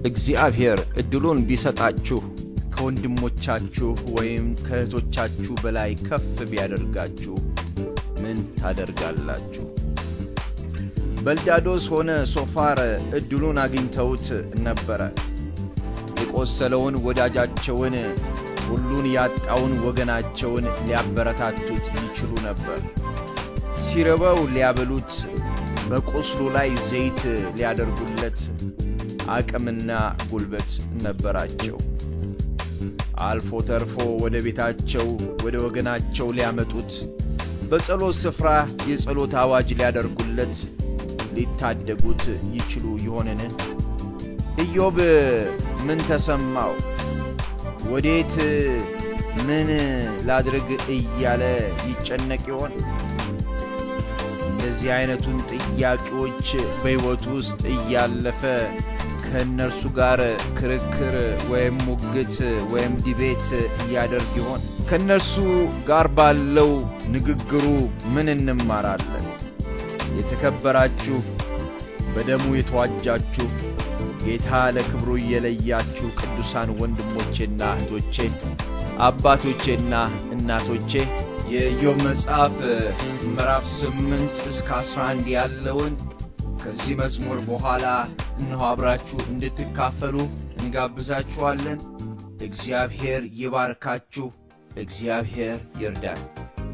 እግዚአብሔር ዕድሉን ቢሰጣችሁ ከወንድሞቻችሁ ወይም ከእህቶቻችሁ በላይ ከፍ ቢያደርጋችሁ ምን ታደርጋላችሁ? በልዳዶስ ሆነ ሶፋር ዕድሉን አግኝተውት ነበረ። የቆሰለውን ወዳጃቸውን፣ ሁሉን ያጣውን ወገናቸውን ሊያበረታቱት ይችሉ ነበር። ሲርበው ሊያበሉት፣ በቁስሉ ላይ ዘይት ሊያደርጉለት አቅምና ጉልበት ነበራቸው። አልፎ ተርፎ ወደ ቤታቸው ወደ ወገናቸው ሊያመጡት በጸሎት ስፍራ የጸሎት አዋጅ ሊያደርጉለት ሊታደጉት ይችሉ ይሆንን? ኢዮብ ምን ተሰማው? ወዴት ምን ላድርግ እያለ ይጨነቅ ይሆን? እንደዚህ አይነቱን ጥያቄዎች በሕይወቱ ውስጥ እያለፈ ከእነርሱ ጋር ክርክር ወይም ሙግት ወይም ዲቤት እያደርግ ይሆን? ከእነርሱ ጋር ባለው ንግግሩ ምን እንማራለን? የተከበራችሁ በደሙ የተዋጃችሁ ጌታ ለክብሩ እየለያችሁ ቅዱሳን ወንድሞቼና እህቶቼ አባቶቼና እናቶቼ የኢዮብ መጽሐፍ ምዕራፍ ስምንት እስከ አስራ አንድ ያለውን ከዚህ መዝሙር በኋላ እነሆ አብራችሁ እንድትካፈሉ እንጋብዛችኋለን። እግዚአብሔር ይባርካችሁ። እግዚአብሔር ይርዳን።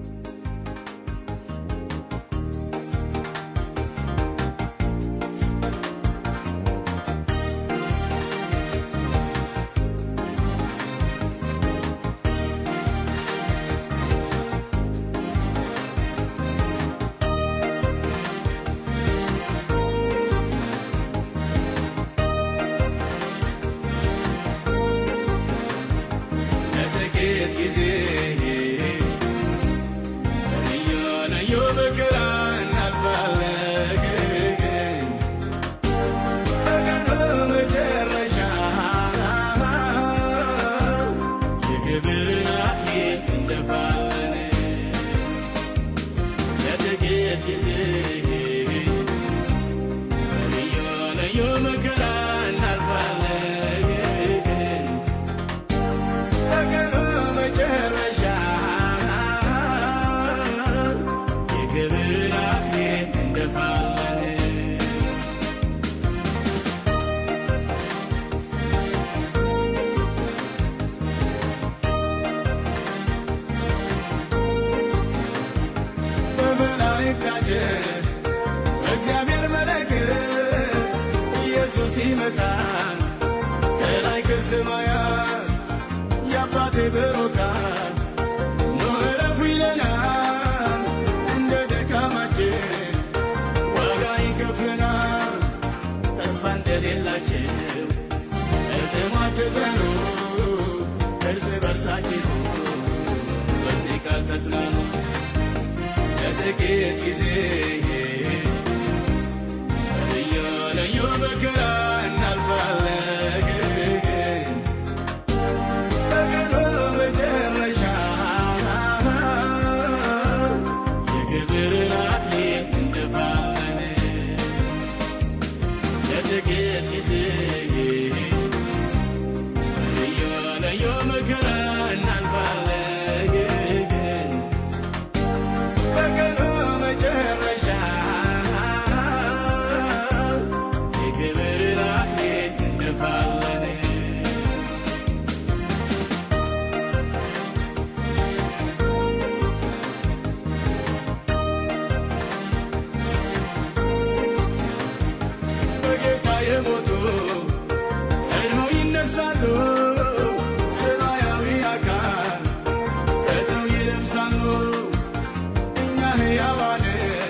ለጥቂት ጊዜ ልዩ ልዩ መከራ እናልፋለን። በቀኑ መጨረሻ የክብርን አክሊል እንደፋለን። ለጥቂት ጊዜ ልዩ ልዩ መከራ እናልፋለን። በቀኑ መጨረሻ የክብርን አክሊል እንደፋለን። በመላእክታችን በእግዚአብሔር መለከት ኢየሱስ ይመጣል ከላይ ከሰማያት የአባቴ ብሩካን ኑ ዕረፉ ይለናል። እንደ ድካማችን ዋጋ ይከፍለናል። ተስፋ እንደሌላቸው እትማትዘኑ እርስ በርሳችሁ በዚህ ቃል ተጽናኑ። ለጥቂት ጊዜ ልዩ ልዩ መከራ እናልፋለን። በቀኑ መጨረሻ የክብርን አክሊል እንደፋለን። ለጥቂት ጊዜ ልዩ ልዩ መከራ እናልፋለን። በቀኑ መጨረሻ የክብርን አክሊል እንደፋለን። በጌታ የሞቱ ቀድመው ይነሳሉ። ሰማያዊ አካል ፈጥነው ይለብሳሉ። እኛ ሕያዋንን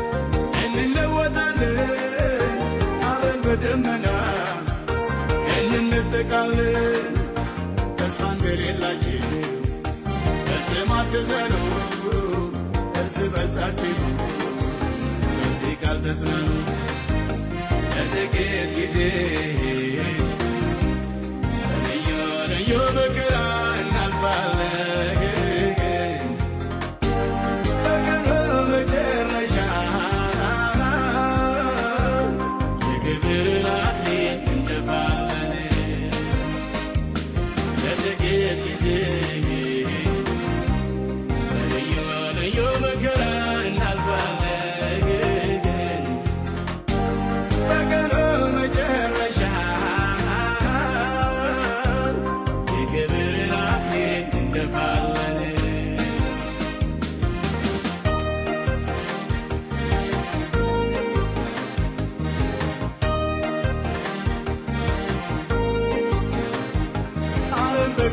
እንለወጣለን። አብረን በደመና እንነጠቃለን። ተስፋ እንደሌላችሁ ፈጽሞ አትዘኑ። እርስ በርሳችሁ በዚህ ቃል ተጽናኑ። ለጥቂት ጊዜ ልዩ ልዩ መከራ እናልፋለን። በቀኑ መጨረሻ የክብርን አክሊል እንደፋለን።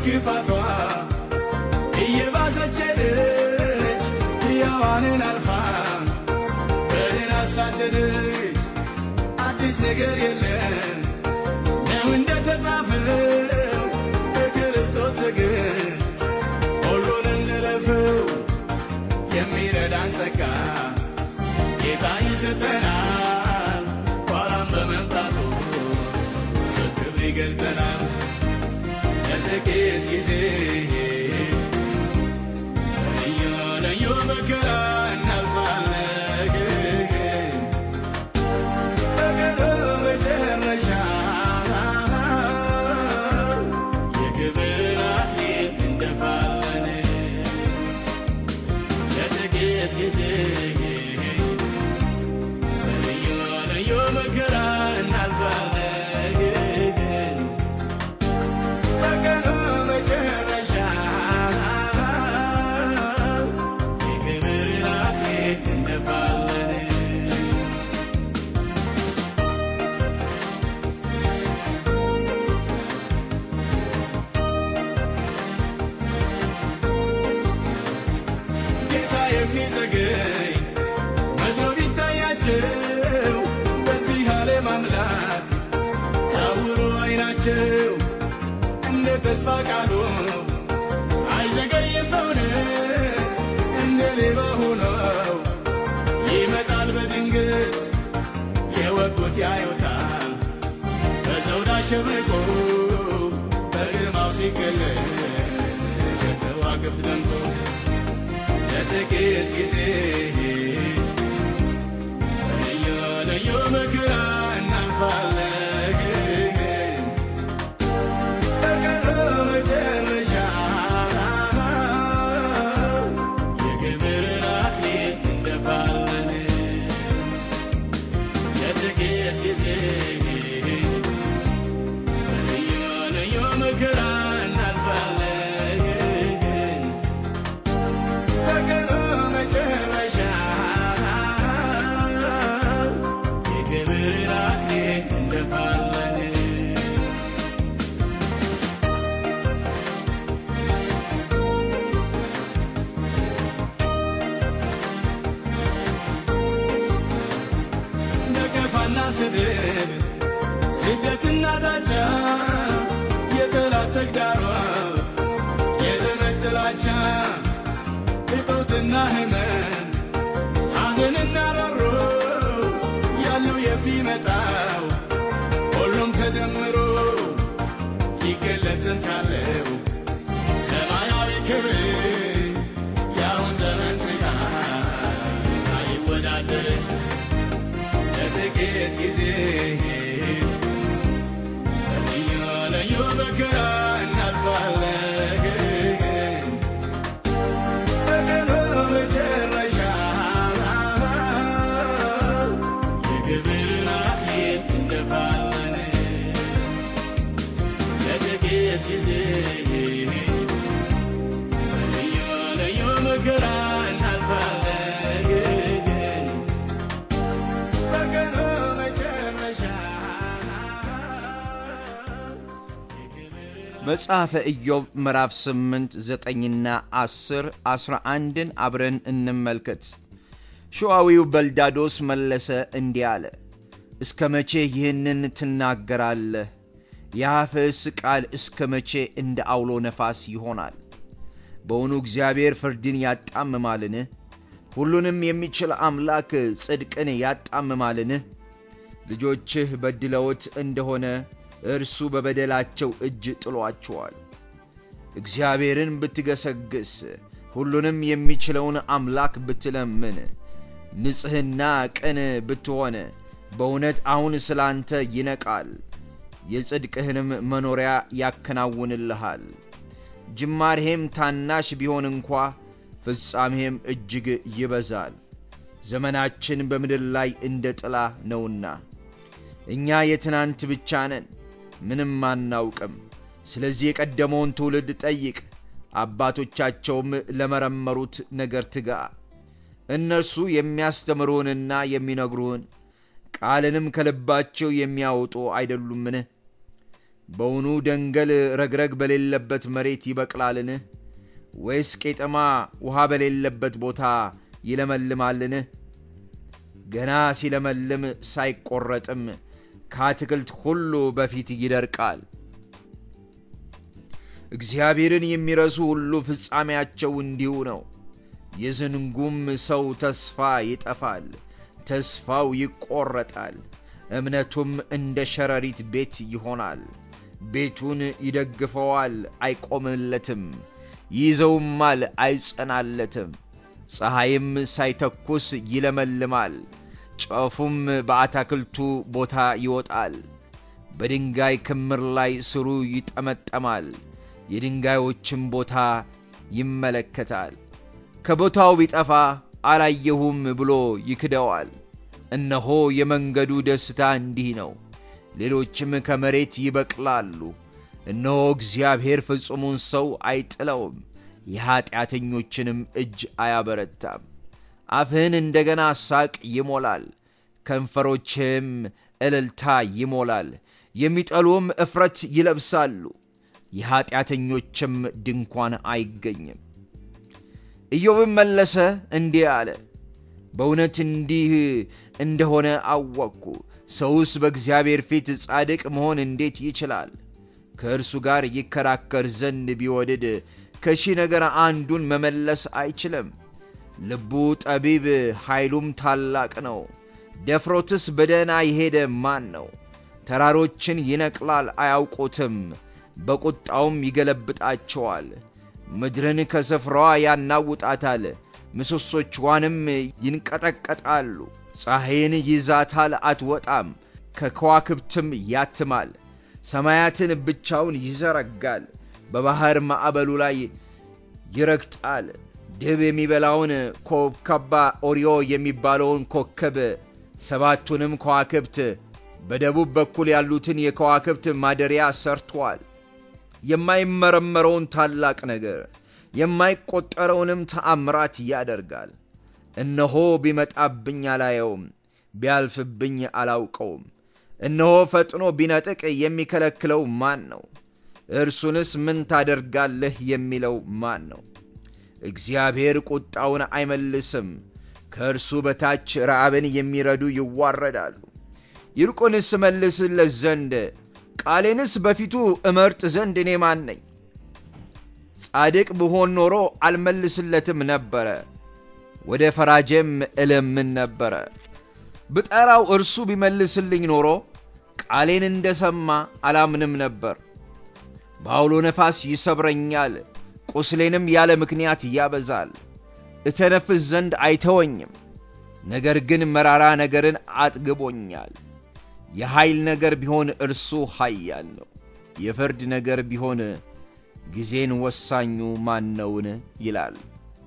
ክፋቷ እየባሰች ሄደች ሕያዋንን አልፋ በድን አሳደደች አዲስ ነገር የለም ነው እንደተጻፈው በክርስቶስ ትዕግስት ሁሉን እንለፈው የሚረዳን ጸጋ ጌታ ይሰጠናል ኋላም በመምጣቱ በክብር ይገልጠናል ለጥቂት ጊዜ ልዩ ልዩ መከራ እናልፋለን በቀኑ መጨረሻ የክብርን አክሊል እንደፋለን ለጥቂት ጊዜ ልዩ ልዩ መከራ እናልፋለን በቀኑ መጨረሻ የክብርን አክሊል እንደፋለን ጌታ የሚዘገይ መስሎ ቢታያቸው በዚህ ዓለም አምላክ ታውሮ አይናቸው እንደ ተስፋ ቃሉ አይዘገይም በእውነት እንደ ሌባ ሆነው ይመጣል በድንገት የወጉት ያዩታል በዘውድ አሸብርቆ በግርማው ሲገለጥ ከዋክብት ደምቆ ለጥቂት ጊዜ ልዩ ልዩ መከራ እናልፋለን በቀኑ መጨረሻ የክብርን አክሊል እንደፋለን ለጥቂት ጊዜ ልዩ ልዩ መከራ እናልፋለን በቀኑ መጨረሻ የክብርን አክሊል እንደፋለን ነቀፋና ስድብ ስደትና ዛቻ የጠላት ተግዳሮት የዘመድ ጥላቻ እጦትና ህመም ሐዘንና ሮሮ ያለው የሚመጣው ሁሉም ተደምሮ ይገለጥን ካለው ሰማያዊ ክብር ያሁን ዘመን ስቃይ አይወዳደር ለጥቂት ጊዜ ልዩ ልዩ መከራ እናልፋለን በቀኑ መጨረሻ የክብርን አክሊል እንደፋለን ለጥቂት ጊዜ ልዩ ልዩ መከራ እናልፋለን በቀኑ መጨረሻ መጽሐፈ ኢዮብ ምዕራፍ 8 9ና 10 11ን አብረን እንመልከት። ሸዋዊው በልዳዶስ መለሰ እንዲህ አለ፣ እስከ መቼ ይህንን ትናገራለህ? የአፍህስ ቃል እስከ መቼ እንደ አውሎ ነፋስ ይሆናል? በውኑ እግዚአብሔር ፍርድን ያጣምማልን? ሁሉንም የሚችል አምላክ ጽድቅን ያጣምማልን? ልጆችህ በድለውት እንደሆነ እርሱ በበደላቸው እጅ ጥሏቸዋል። እግዚአብሔርን ብትገሰግስ ሁሉንም የሚችለውን አምላክ ብትለምን ንጽሕና ቅን ብትሆን በእውነት አሁን ስላንተ ይነቃል፣ የጽድቅህንም መኖሪያ ያከናውንልሃል። ጅማሬህም ታናሽ ቢሆን እንኳ ፍጻሜህም እጅግ ይበዛል። ዘመናችን በምድር ላይ እንደ ጥላ ነውና እኛ የትናንት ብቻ ነን፣ ምንም አናውቅም። ስለዚህ የቀደመውን ትውልድ ጠይቅ፣ አባቶቻቸውም ለመረመሩት ነገር ትጋ። እነርሱ የሚያስተምሩህንና የሚነግሩህን ቃልንም ከልባቸው የሚያወጡ አይደሉምን? በውኑ ደንገል ረግረግ በሌለበት መሬት ይበቅላልን? ወይስ ቄጠማ ውሃ በሌለበት ቦታ ይለመልማልን? ገና ሲለመልም ሳይቆረጥም ከአትክልት ሁሉ በፊት ይደርቃል። እግዚአብሔርን የሚረሱ ሁሉ ፍጻሜያቸው እንዲሁ ነው። የዝንጉም ሰው ተስፋ ይጠፋል፣ ተስፋው ይቆረጣል፣ እምነቱም እንደ ሸረሪት ቤት ይሆናል። ቤቱን ይደግፈዋል፣ አይቆምለትም፣ ይይዘውማል፣ አይጸናለትም። ፀሐይም ሳይተኩስ ይለመልማል፣ ጨፉም በአታክልቱ ቦታ ይወጣል። በድንጋይ ክምር ላይ ስሩ ይጠመጠማል፣ የድንጋዮችም ቦታ ይመለከታል። ከቦታው ቢጠፋ አላየሁም ብሎ ይክደዋል። እነሆ የመንገዱ ደስታ እንዲህ ነው፣ ሌሎችም ከመሬት ይበቅላሉ። እነሆ እግዚአብሔር ፍጹሙን ሰው አይጥለውም፣ የኀጢአተኞችንም እጅ አያበረታም። አፍህን እንደገና ሳቅ ይሞላል፣ ከንፈሮችህም እልልታ ይሞላል። የሚጠሉም እፍረት ይለብሳሉ፣ የኀጢአተኞችም ድንኳን አይገኝም። ኢዮብም መለሰ እንዲህ አለ፣ በእውነት እንዲህ እንደሆነ አወቅኩ። ሰውስ በእግዚአብሔር ፊት ጻድቅ መሆን እንዴት ይችላል? ከእርሱ ጋር ይከራከር ዘንድ ቢወድድ ከሺህ ነገር አንዱን መመለስ አይችልም። ልቡ ጠቢብ ኃይሉም ታላቅ ነው። ደፍሮትስ በደህና የሄደ ማን ነው? ተራሮችን ይነቅላል አያውቁትም፣ በቁጣውም ይገለብጣቸዋል። ምድርን ከስፍራዋ ያናውጣታል፣ ምሰሶቿንም ይንቀጠቀጣሉ። ፀሐይን ይዛታል አትወጣም፣ ከከዋክብትም ያትማል። ሰማያትን ብቻውን ይዘረጋል፣ በባሕር ማዕበሉ ላይ ይረግጣል። ድብ የሚበላውን ኮከባ ኦሪዮ የሚባለውን ኮከብ ሰባቱንም ከዋክብት በደቡብ በኩል ያሉትን የከዋክብት ማደሪያ ሰርቷል። የማይመረመረውን ታላቅ ነገር የማይቆጠረውንም ተአምራት ያደርጋል። እነሆ ቢመጣብኝ አላየውም፣ ቢያልፍብኝ አላውቀውም። እነሆ ፈጥኖ ቢነጥቅ የሚከለክለው ማን ነው? እርሱንስ ምን ታደርጋለህ የሚለው ማን ነው? እግዚአብሔር ቁጣውን አይመልስም። ከእርሱ በታች ረዓብን የሚረዱ ይዋረዳሉ። ይልቁንስ እመልስለት ዘንድ ቃሌንስ በፊቱ እመርጥ ዘንድ እኔ ማን ነኝ? ጻድቅ ብሆን ኖሮ አልመልስለትም ነበረ፣ ወደ ፈራጄም እለምን ነበረ። ብጠራው እርሱ ቢመልስልኝ ኖሮ ቃሌን እንደሰማ አላምንም ነበር። በአውሎ ነፋስ ይሰብረኛል፣ ቁስሌንም ያለ ምክንያት ያበዛል። እተነፍስ ዘንድ አይተወኝም፣ ነገር ግን መራራ ነገርን አጥግቦኛል። የኃይል ነገር ቢሆን እርሱ ኃያል ነው። የፍርድ ነገር ቢሆን ጊዜን ወሳኙ ማን ነውን? ይላል።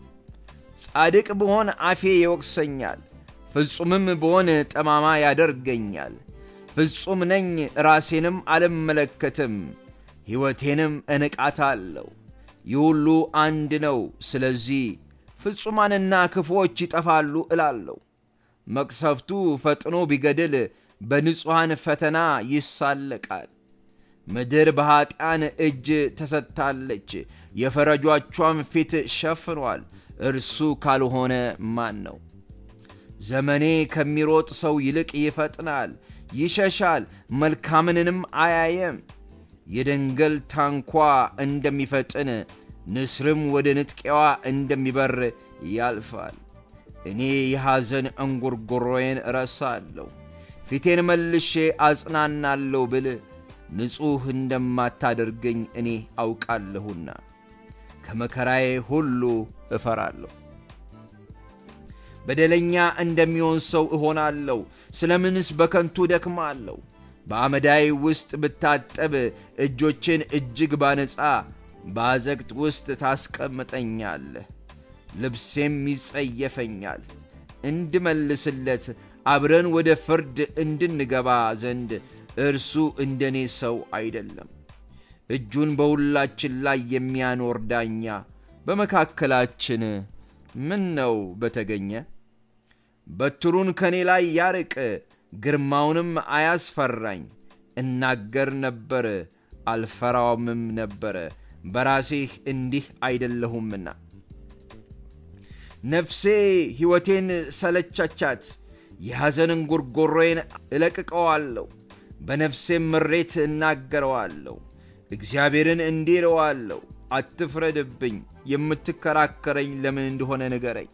ጻድቅ ብሆን አፌ ይወቅሰኛል፣ ፍጹምም ብሆን ጠማማ ያደርገኛል። ፍጹም ነኝ ራሴንም አልመለከትም፣ ሕይወቴንም እንቃታለሁ። ይህ ሁሉ አንድ ነው፣ ስለዚህ ፍጹማንና ክፉዎች ይጠፋሉ እላለሁ። መቅሰፍቱ ፈጥኖ ቢገድል በንጹሐን ፈተና ይሳለቃል። ምድር በኀጢአን እጅ ተሰጥታለች፣ የፈረጆቿም ፊት ሸፍኗል። እርሱ ካልሆነ ማን ነው? ዘመኔ ከሚሮጥ ሰው ይልቅ ይፈጥናል፣ ይሸሻል፣ መልካምንንም አያየም። የደንገል ታንኳ እንደሚፈጥን ንስርም ወደ ንጥቂያዋ እንደሚበር ያልፋል። እኔ የሐዘን እንጉርጉሮዬን እረሳለሁ፣ ፊቴን መልሼ አጽናናለሁ ብል ንጹሕ እንደማታደርገኝ እኔ አውቃለሁና ከመከራዬ ሁሉ እፈራለሁ። በደለኛ እንደሚሆን ሰው እሆናለሁ። ስለምንስ በከንቱ ደክማለሁ? በአመዳይ ውስጥ ብታጠብ እጆችን እጅግ ባነጻ በአዘቅት ውስጥ ታስቀምጠኛለህ። ልብሴም ይጸየፈኛል። እንድመልስለት አብረን ወደ ፍርድ እንድንገባ ዘንድ እርሱ እንደኔ ሰው አይደለም። እጁን በሁላችን ላይ የሚያኖር ዳኛ በመካከላችን ምን ነው በተገኘ? በትሩን ከኔ ላይ ያርቅ፣ ግርማውንም አያስፈራኝ። እናገር ነበር አልፈራውምም ነበረ በራሴህ እንዲህ አይደለሁምና። ነፍሴ ሕይወቴን ሰለቻቻት፣ የሐዘንን ጉርጎሮዬን እለቅቀዋለሁ፣ በነፍሴም ምሬት እናገረዋለሁ። እግዚአብሔርን እንዲህ እለዋለሁ፣ አትፍረድብኝ፣ የምትከራከረኝ ለምን እንደሆነ ንገረኝ።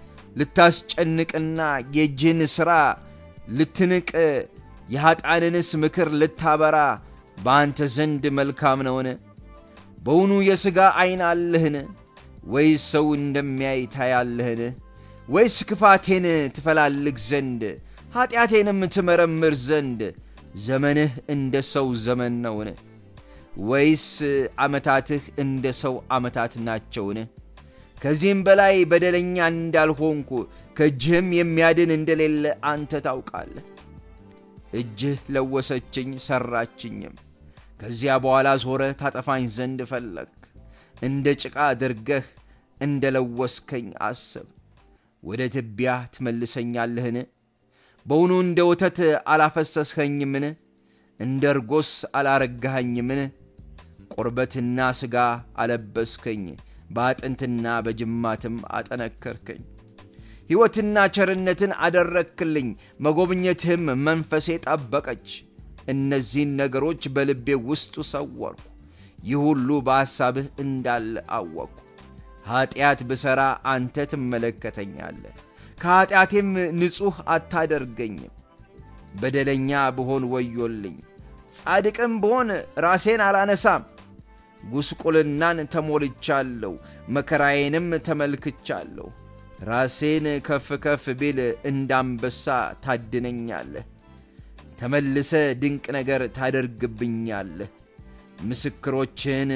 ልታስጨንቅና የእጅህን ሥራ ልትንቅ የኀጣንንስ ምክር ልታበራ በአንተ ዘንድ መልካም ነውን? በውኑ የሥጋ ዐይን አለህን? ወይስ ሰው እንደሚያይ ታያለህን? ወይስ ክፋቴን ትፈላልግ ዘንድ ኀጢአቴንም ትመረምር ዘንድ ዘመንህ እንደ ሰው ዘመን ነውን? ወይስ ዓመታትህ እንደ ሰው ዓመታት ናቸውን? ከዚህም በላይ በደለኛ እንዳልሆንኩ ከእጅህም የሚያድን እንደሌለ አንተ ታውቃለህ። እጅህ ለወሰችኝ ሠራችኝም። ከዚያ በኋላ ዞረህ ታጠፋኝ ዘንድ ፈለግ። እንደ ጭቃ አድርገህ እንደ ለወስከኝ አስብ። ወደ ትቢያ ትመልሰኛለህን? በውኑ እንደ ወተት አላፈሰስኸኝምን? እንደ እርጎስ አላረጋኸኝምን? ቁርበትና ሥጋ አለበስከኝ፣ በአጥንትና በጅማትም አጠነከርከኝ። ሕይወትና ቸርነትን አደረግክልኝ፣ መጎብኘትህም መንፈሴ ጠበቀች። እነዚህን ነገሮች በልቤ ውስጡ ሰወርኩ፣ ይህ ሁሉ በሐሳብህ እንዳለ አወቅኩ። ኀጢአት ብሠራ አንተ ትመለከተኛለህ፣ ከኀጢአቴም ንጹሕ አታደርገኝም። በደለኛ ብሆን ወዮልኝ፣ ጻድቅም ብሆን ራሴን አላነሳም። ጉስቁልናን ተሞልቻለሁ፣ መከራዬንም ተመልክቻለሁ። ራሴን ከፍ ከፍ ቢል እንዳንበሳ ታድነኛለህ። ተመልሰ ድንቅ ነገር ታደርግብኛለህ። ምስክሮችህን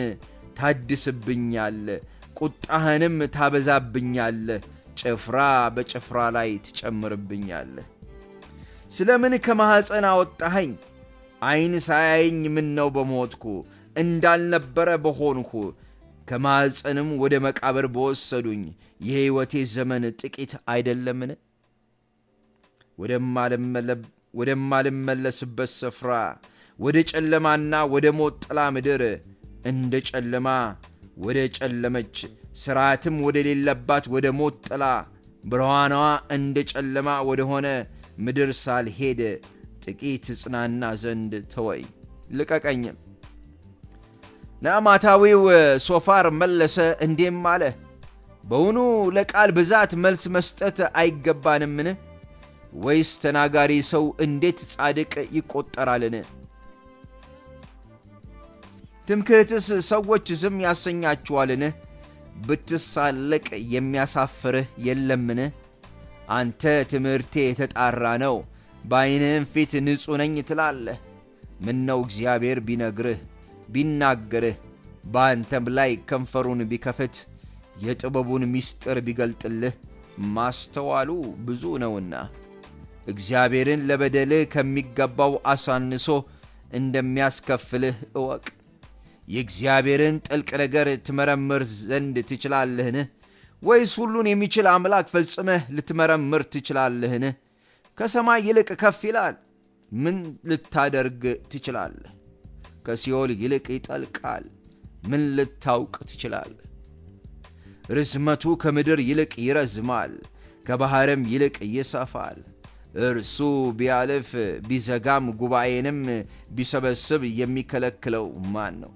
ታድስብኛለህ፣ ቁጣህንም ታበዛብኛለህ። ጭፍራ በጭፍራ ላይ ትጨምርብኛለህ። ስለ ምን ከማኅፀን አወጣኸኝ? ዐይን ሳያየኝ ምነው በሞትኩ እንዳልነበረ በሆንኩ ከማኅፀንም ወደ መቃብር በወሰዱኝ የሕይወቴ ዘመን ጥቂት አይደለምን? ወደማልመለስበት ስፍራ ወደ ጨለማና ወደ ሞት ጥላ ምድር እንደ ጨለማ ወደ ጨለመች ሥርዓትም ወደሌለባት ወደ ሞት ጥላ ብርሃኗ እንደ ጨለማ ወደ ሆነ ምድር ሳልሄድ ጥቂት ጽናና ዘንድ ተወይ፣ ልቀቀኝም። ናዕማታዊው ሶፋር መለሰ እንዲህም አለ፣ በውኑ ለቃል ብዛት መልስ መስጠት አይገባንምን? ወይስ ተናጋሪ ሰው እንዴት ጻድቅ ይቆጠራልን? ትምክህትስ ሰዎች ዝም ያሰኛችኋልን? ብትሳለቅ የሚያሳፍርህ የለምን? አንተ ትምህርቴ የተጣራ ነው፣ በዐይንህም ፊት ንጹሕ ነኝ ትላለህ። ምነው እግዚአብሔር ቢነግርህ ቢናገርህ በአንተም ላይ ከንፈሩን ቢከፍት የጥበቡን ምስጢር ቢገልጥልህ ማስተዋሉ ብዙ ነውና እግዚአብሔርን ለበደልህ ከሚገባው አሳንሶ እንደሚያስከፍልህ እወቅ። የእግዚአብሔርን ጥልቅ ነገር ትመረምር ዘንድ ትችላለህን? ወይስ ሁሉን የሚችል አምላክ ፈጽመህ ልትመረምር ትችላለህን? ከሰማይ ይልቅ ከፍ ይላል፣ ምን ልታደርግ ትችላለህ? ከሲኦል ይልቅ ይጠልቃል፣ ምን ልታውቅ ትችላለህ? ርዝመቱ ከምድር ይልቅ ይረዝማል፣ ከባሕርም ይልቅ ይሰፋል። እርሱ ቢያልፍ ቢዘጋም ጉባኤንም ቢሰበስብ የሚከለክለው ማን ነው?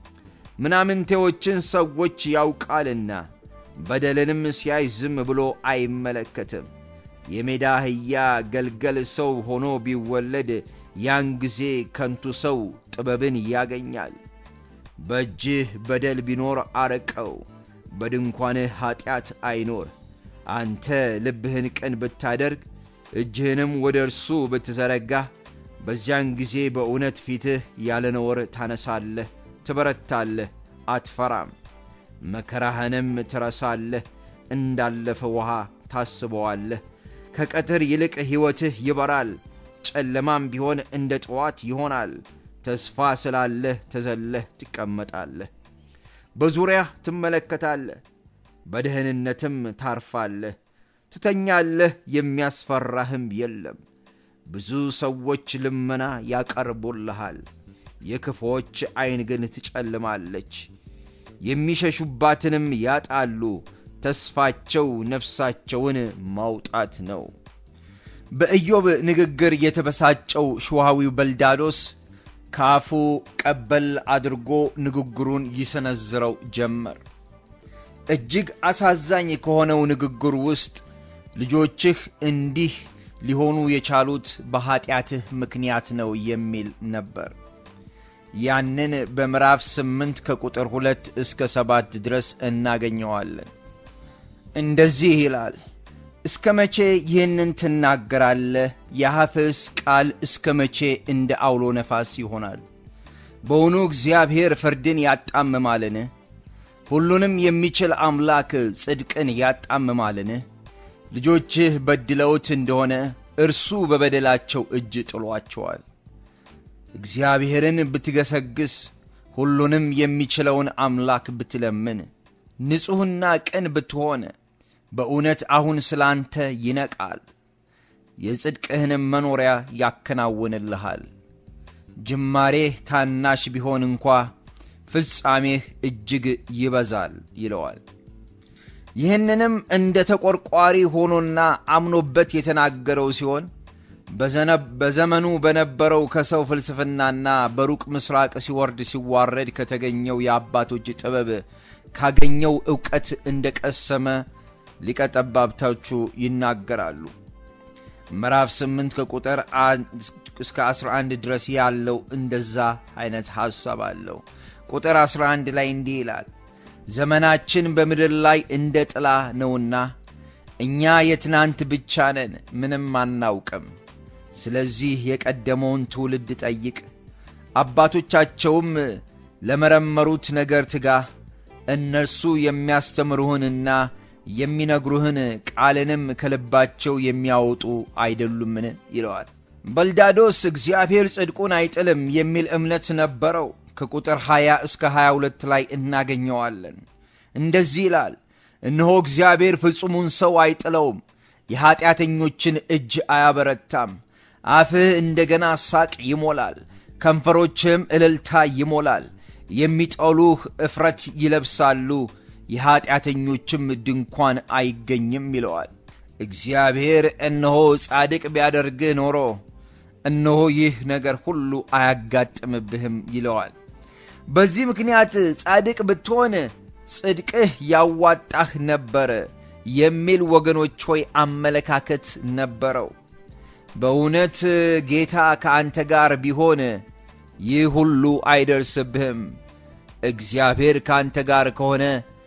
ምናምንቴዎችን ሰዎች ያውቃልና በደልንም ሲያይ ዝም ብሎ አይመለከትም። የሜዳ አህያ ገልገል ሰው ሆኖ ቢወለድ ያን ጊዜ ከንቱ ሰው ጥበብን ያገኛል። በእጅህ በደል ቢኖር አረቀው፣ በድንኳንህ ኀጢአት አይኖር። አንተ ልብህን ቅን ብታደርግ እጅህንም ወደ እርሱ ብትዘረጋህ በዚያን ጊዜ በእውነት ፊትህ ያለ ነውር ታነሳለህ፣ ትበረታለህ፣ አትፈራም። መከራህንም ትረሳለህ፣ እንዳለፈ ውሃ ታስበዋለህ። ከቀትር ይልቅ ሕይወትህ ይበራል፣ ጨለማም ቢሆን እንደ ጠዋት ይሆናል። ተስፋ ስላለህ ተዘለህ ትቀመጣለህ፣ በዙሪያህ ትመለከታለህ፣ በደህንነትም ታርፋለህ። ትተኛለህ፣ የሚያስፈራህም የለም። ብዙ ሰዎች ልመና ያቀርቡልሃል፣ የክፎች ዐይን ግን ትጨልማለች። የሚሸሹባትንም ያጣሉ። ተስፋቸው ነፍሳቸውን ማውጣት ነው። በኢዮብ ንግግር የተበሳጨው ሸዋዊው በልዳዶስ ከአፉ ቀበል አድርጎ ንግግሩን ይሰነዝረው ጀመር። እጅግ አሳዛኝ ከሆነው ንግግር ውስጥ ልጆችህ እንዲህ ሊሆኑ የቻሉት በኀጢአትህ ምክንያት ነው የሚል ነበር። ያንን በምዕራፍ ስምንት ከቁጥር ሁለት እስከ ሰባት ድረስ እናገኘዋለን። እንደዚህ ይላል እስከ መቼ ይህንን ትናገራለህ? የአፍህስ ቃል እስከ መቼ እንደ አውሎ ነፋስ ይሆናል? በውኑ እግዚአብሔር ፍርድን ያጣምማልን? ሁሉንም የሚችል አምላክ ጽድቅን ያጣምማልን? ልጆችህ በድለውት እንደሆነ እርሱ በበደላቸው እጅ ጥሏቸዋል። እግዚአብሔርን ብትገሰግስ ሁሉንም የሚችለውን አምላክ ብትለምን ንጹሕና ቅን ብትሆን በእውነት አሁን ስላንተ ይነቃል፣ የጽድቅህንም መኖሪያ ያከናውንልሃል። ጅማሬህ ታናሽ ቢሆን እንኳ ፍጻሜህ እጅግ ይበዛል ይለዋል። ይህንንም እንደ ተቆርቋሪ ሆኖና አምኖበት የተናገረው ሲሆን በዘመኑ በነበረው ከሰው ፍልስፍናና በሩቅ ምስራቅ ሲወርድ ሲዋረድ ከተገኘው የአባቶች ጥበብ ካገኘው ዕውቀት እንደ ቀሰመ ሊቀ ጠባብቶቹ ይናገራሉ። ምዕራፍ 8 ከቁጥር እስከ 11 ድረስ ያለው እንደዛ አይነት ሐሳብ አለው። ቁጥር 11 ላይ እንዲህ ይላል፣ ዘመናችን በምድር ላይ እንደ ጥላ ነውና እኛ የትናንት ብቻ ነን፣ ምንም አናውቅም። ስለዚህ የቀደመውን ትውልድ ጠይቅ፣ አባቶቻቸውም ለመረመሩት ነገር ትጋ። እነርሱ የሚያስተምሩህንና የሚነግሩህን ቃልንም ከልባቸው የሚያወጡ አይደሉምን? ይለዋል። በልዳዶስ እግዚአብሔር ጽድቁን አይጥልም የሚል እምነት ነበረው። ከቁጥር 20 እስከ 22 ላይ እናገኘዋለን። እንደዚህ ይላል፣ እነሆ እግዚአብሔር ፍጹሙን ሰው አይጥለውም፣ የኀጢአተኞችን እጅ አያበረታም። አፍህ እንደገና ሳቅ ይሞላል፣ ከንፈሮችህም እልልታ ይሞላል። የሚጠሉህ እፍረት ይለብሳሉ፣ የኀጢአተኞችም ድንኳን አይገኝም ይለዋል። እግዚአብሔር እነሆ ጻድቅ ቢያደርግህ ኖሮ እነሆ ይህ ነገር ሁሉ አያጋጥምብህም ይለዋል። በዚህ ምክንያት ጻድቅ ብትሆን ጽድቅህ ያዋጣህ ነበር የሚል ወገኖች ሆይ አመለካከት ነበረው። በእውነት ጌታ ከአንተ ጋር ቢሆን ይህ ሁሉ አይደርስብህም። እግዚአብሔር ከአንተ ጋር ከሆነ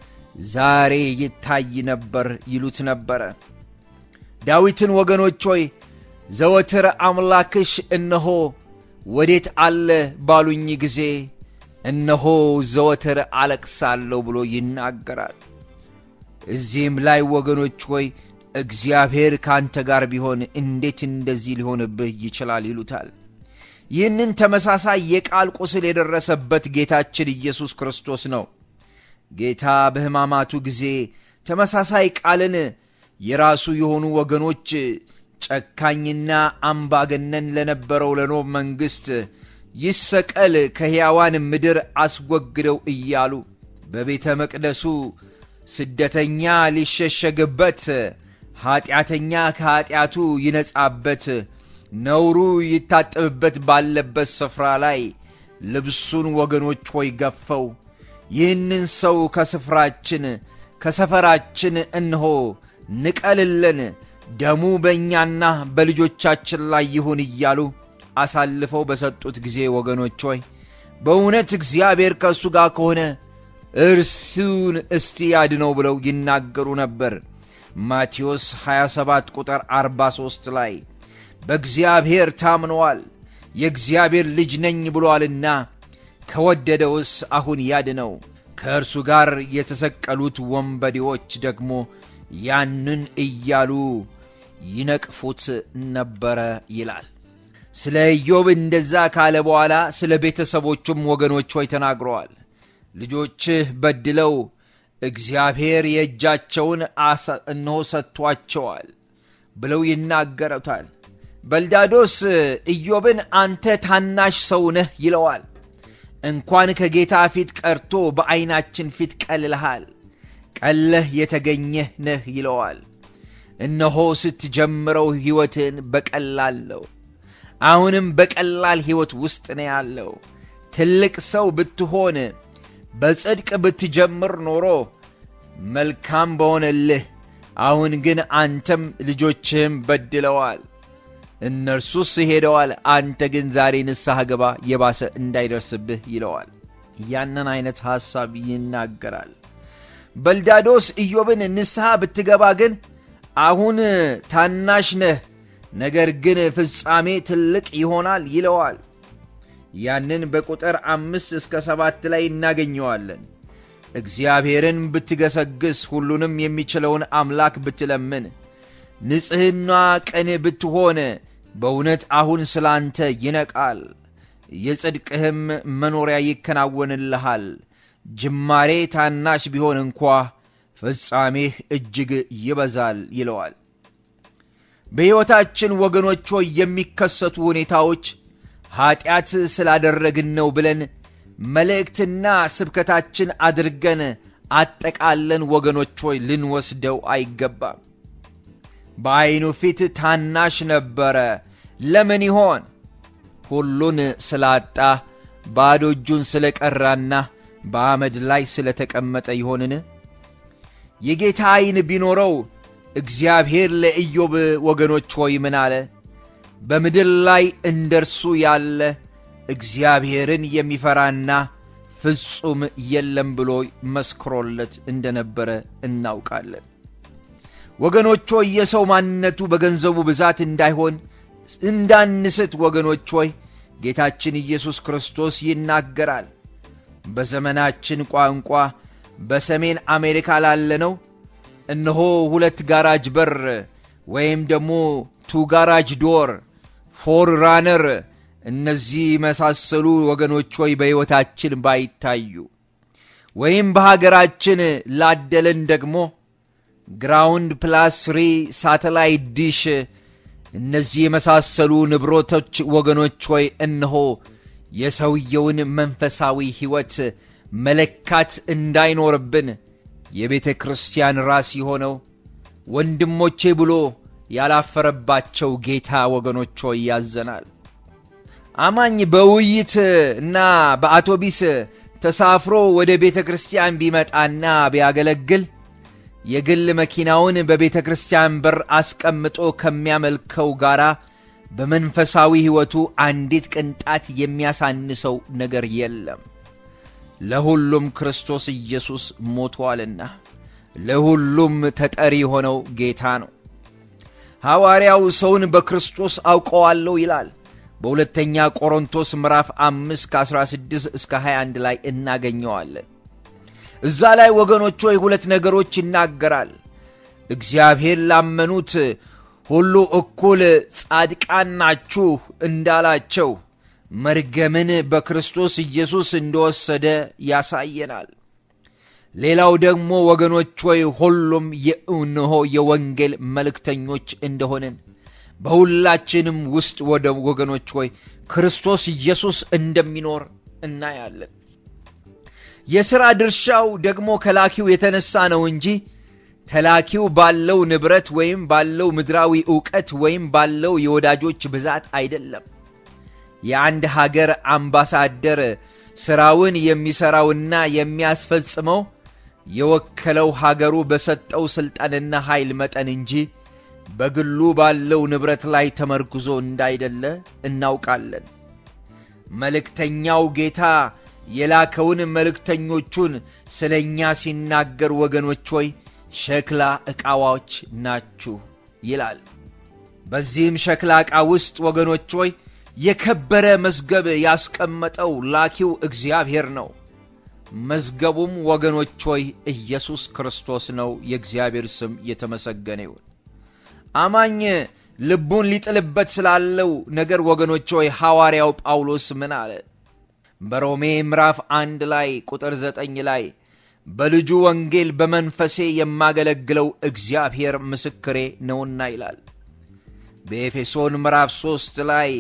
ዛሬ ይታይ ነበር ይሉት ነበረ። ዳዊትን ወገኖች ሆይ ዘወትር አምላክሽ እነሆ ወዴት አለ ባሉኝ ጊዜ እነሆ ዘወትር አለቅሳለሁ ብሎ ይናገራል። እዚህም ላይ ወገኖች ሆይ እግዚአብሔር ከአንተ ጋር ቢሆን እንዴት እንደዚህ ሊሆንብህ ይችላል ይሉታል። ይህንን ተመሳሳይ የቃል ቁስል የደረሰበት ጌታችን ኢየሱስ ክርስቶስ ነው። ጌታ በሕማማቱ ጊዜ ተመሳሳይ ቃልን የራሱ የሆኑ ወገኖች ጨካኝና አምባገነን ለነበረው ለኖብ መንግሥት ይሰቀል ከሕያዋን ምድር አስወግደው እያሉ በቤተ መቅደሱ ስደተኛ ሊሸሸግበት ኀጢአተኛ ከኀጢአቱ ይነጻበት ነውሩ ይታጠብበት ባለበት ስፍራ ላይ ልብሱን ወገኖች ሆይ ገፈው ይህንን ሰው ከስፍራችን ከሰፈራችን እንሆ ንቀልለን ደሙ በእኛና በልጆቻችን ላይ ይሁን እያሉ አሳልፈው በሰጡት ጊዜ ወገኖች ሆይ በእውነት እግዚአብሔር ከእሱ ጋር ከሆነ እርሱን እስቲ ያድነው ብለው ይናገሩ ነበር። ማቴዎስ 27 ቁጥር 43 ላይ በእግዚአብሔር ታምነዋል የእግዚአብሔር ልጅ ነኝ ብሎአልና ከወደደውስ አሁን ያድነው። ከእርሱ ጋር የተሰቀሉት ወንበዴዎች ደግሞ ያንን እያሉ ይነቅፉት ነበረ ይላል። ስለ ኢዮብ እንደዛ ካለ በኋላ ስለ ቤተሰቦቹም ወገኖች ሆይ ተናግረዋል። ልጆችህ በድለው እግዚአብሔር የእጃቸውን እነሆ ሰጥቷቸዋል ብለው ይናገሩታል። በልዳዶስ ኢዮብን አንተ ታናሽ ሰው ነህ ይለዋል። እንኳን ከጌታ ፊት ቀርቶ በዐይናችን ፊት ቀልልሃል፣ ቀለህ የተገኘህ ነህ ይለዋል። እነሆ ስትጀምረው ሕይወትን በቀላል ነው። አሁንም በቀላል ሕይወት ውስጥ ነው ያለው። ትልቅ ሰው ብትሆን በጽድቅ ብትጀምር ኖሮ መልካም በሆነልህ። አሁን ግን አንተም ልጆችህም በድለዋል፣ እነርሱስ ሄደዋል። አንተ ግን ዛሬ ንስሐ ገባ፣ የባሰ እንዳይደርስብህ ይለዋል። ያንን አይነት ሐሳብ ይናገራል። በልዳዶስ ኢዮብን ንስሐ ብትገባ ግን አሁን ታናሽ ነህ፣ ነገር ግን ፍጻሜ ትልቅ ይሆናል ይለዋል። ያንን በቁጥር አምስት እስከ ሰባት ላይ እናገኘዋለን። እግዚአብሔርን ብትገሰግስ ሁሉንም የሚችለውን አምላክ ብትለምን ንጽሕና ቅን ብትሆን በእውነት አሁን ስለ አንተ ይነቃል፣ የጽድቅህም መኖሪያ ይከናወንልሃል። ጅማሬ ታናሽ ቢሆን እንኳ ፍጻሜህ እጅግ ይበዛል ይለዋል። በሕይወታችን ወገኖች ሆይ የሚከሰቱ ሁኔታዎች ኀጢአት ስላደረግን ነው ብለን መልእክትና ስብከታችን አድርገን አጠቃለን ወገኖች ሆይ ልንወስደው አይገባም። በዐይኑ ፊት ታናሽ ነበረ። ለምን ይሆን? ሁሉን ስላጣ ባዶ እጁን ስለ ቀራና በአመድ ላይ ስለ ተቀመጠ ይሆንን? የጌታ ዐይን ቢኖረው እግዚአብሔር ለኢዮብ ወገኖች ሆይ ምን አለ? በምድር ላይ እንደ እርሱ ያለ እግዚአብሔርን የሚፈራና ፍጹም የለም ብሎ መስክሮለት እንደነበረ እናውቃለን። ወገኖች ሆይ የሰው ማንነቱ በገንዘቡ ብዛት እንዳይሆን እንዳንስት ወገኖች ሆይ ጌታችን ኢየሱስ ክርስቶስ ይናገራል። በዘመናችን ቋንቋ በሰሜን አሜሪካ ላለነው እነሆ ሁለት ጋራጅ በር ወይም ደግሞ ቱ ጋራጅ ዶር ፎር ራነር እነዚህ የመሳሰሉ ወገኖች ሆይ በሕይወታችን ባይታዩ ወይም በሀገራችን ላደለን ደግሞ ግራውንድ ፕላስ ስሪ ሳተላይት ዲሽ እነዚህ የመሳሰሉ ንብረቶች ወገኖች ሆይ እነሆ የሰውየውን መንፈሳዊ ሕይወት መለካት እንዳይኖርብን የቤተ ክርስቲያን ራስ የሆነው ወንድሞቼ ብሎ ያላፈረባቸው ጌታ ወገኖች ሆይ ያዘናል። አማኝ በውይይት እና በአውቶቢስ ተሳፍሮ ወደ ቤተ ክርስቲያን ቢመጣና ቢያገለግል የግል መኪናውን በቤተ ክርስቲያን በር አስቀምጦ ከሚያመልከው ጋር በመንፈሳዊ ሕይወቱ አንዲት ቅንጣት የሚያሳንሰው ነገር የለም። ለሁሉም ክርስቶስ ኢየሱስ ሞቷልና ለሁሉም ተጠሪ የሆነው ጌታ ነው። ሐዋርያው ሰውን በክርስቶስ አውቀዋለሁ ይላል። በሁለተኛ ቆሮንቶስ ምዕራፍ 5 ከ16 እስከ 21 ላይ እናገኘዋለን። እዛ ላይ ወገኖች ሆይ ሁለት ነገሮች ይናገራል። እግዚአብሔር ላመኑት ሁሉ እኩል ጻድቃን ናችሁ እንዳላቸው መርገምን በክርስቶስ ኢየሱስ እንደወሰደ ያሳየናል። ሌላው ደግሞ ወገኖች ሆይ ሁሉም የእነሆ የወንጌል መልእክተኞች እንደሆንን በሁላችንም ውስጥ ወደ ወገኖች ሆይ ክርስቶስ ኢየሱስ እንደሚኖር እናያለን። የሥራ ድርሻው ደግሞ ከላኪው የተነሳ ነው እንጂ ተላኪው ባለው ንብረት ወይም ባለው ምድራዊ ዕውቀት ወይም ባለው የወዳጆች ብዛት አይደለም። የአንድ ሀገር አምባሳደር ሥራውን የሚሠራውና የሚያስፈጽመው የወከለው ሀገሩ በሰጠው ሥልጣንና ኃይል መጠን እንጂ በግሉ ባለው ንብረት ላይ ተመርኩዞ እንዳይደለ እናውቃለን። መልእክተኛው ጌታ የላከውን መልእክተኞቹን ስለ እኛ ሲናገር ወገኖች ሆይ ሸክላ ዕቃዎች ናችሁ ይላል። በዚህም ሸክላ ዕቃ ውስጥ ወገኖች ሆይ የከበረ መዝገብ ያስቀመጠው ላኪው እግዚአብሔር ነው። መዝገቡም ወገኖች ሆይ ኢየሱስ ክርስቶስ ነው። የእግዚአብሔር ስም የተመሰገነ ይሁን። አማኝ ልቡን ሊጥልበት ስላለው ነገር ወገኖች ሆይ ሐዋርያው ጳውሎስ ምን አለ? በሮሜ ምዕራፍ አንድ ላይ ቁጥር ዘጠኝ ላይ በልጁ ወንጌል በመንፈሴ የማገለግለው እግዚአብሔር ምስክሬ ነውና ይላል። በኤፌሶን ምዕራፍ ሦስት ላይ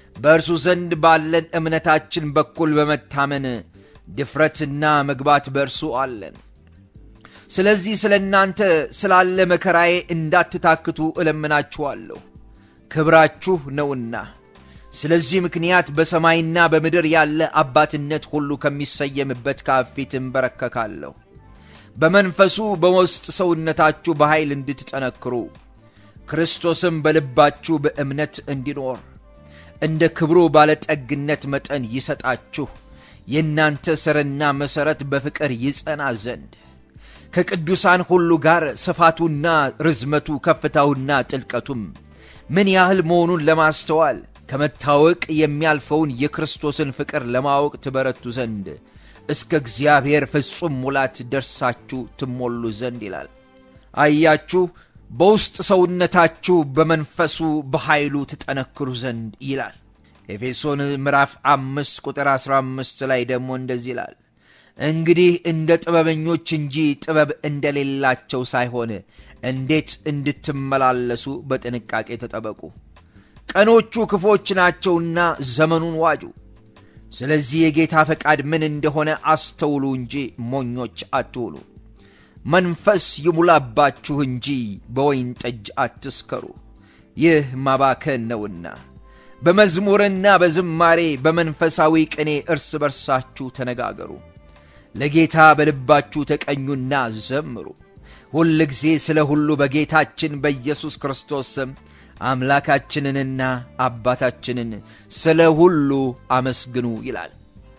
በእርሱ ዘንድ ባለን እምነታችን በኩል በመታመን ድፍረትና መግባት በእርሱ አለን። ስለዚህ ስለ እናንተ ስላለ መከራዬ እንዳትታክቱ እለምናችኋለሁ፣ ክብራችሁ ነውና። ስለዚህ ምክንያት በሰማይና በምድር ያለ አባትነት ሁሉ ከሚሰየምበት ከአብ ፊት እንበረከካለሁ። በመንፈሱ በውስጥ ሰውነታችሁ በኃይል እንድትጠነክሩ ክርስቶስም በልባችሁ በእምነት እንዲኖር እንደ ክብሩ ባለጠግነት መጠን ይሰጣችሁ የእናንተ ሥርና መሠረት በፍቅር ይጸና ዘንድ ከቅዱሳን ሁሉ ጋር ስፋቱና ርዝመቱ ከፍታውና ጥልቀቱም ምን ያህል መሆኑን ለማስተዋል ከመታወቅ የሚያልፈውን የክርስቶስን ፍቅር ለማወቅ ትበረቱ ዘንድ እስከ እግዚአብሔር ፍጹም ሙላት ደርሳችሁ ትሞሉ ዘንድ ይላል። አያችሁ፣ በውስጥ ሰውነታችሁ በመንፈሱ በኃይሉ ትጠነክሩ ዘንድ ይላል። ኤፌሶን ምዕራፍ አምስት ቁጥር 15 ላይ ደግሞ እንደዚህ ይላል እንግዲህ እንደ ጥበበኞች እንጂ ጥበብ እንደሌላቸው ሳይሆን እንዴት እንድትመላለሱ በጥንቃቄ ተጠበቁ። ቀኖቹ ክፎች ናቸውና ዘመኑን ዋጁ። ስለዚህ የጌታ ፈቃድ ምን እንደሆነ አስተውሉ እንጂ ሞኞች አትሁኑ። መንፈስ ይሙላባችሁ እንጂ በወይን ጠጅ አትስከሩ፣ ይህ ማባከን ነውና። በመዝሙርና በዝማሬ በመንፈሳዊ ቅኔ እርስ በርሳችሁ ተነጋገሩ ለጌታ በልባችሁ ተቀኙና ዘምሩ። ሁል ጊዜ ስለ ሁሉ በጌታችን በኢየሱስ ክርስቶስ ስም አምላካችንንና አባታችንን ስለ ሁሉ አመስግኑ ይላል።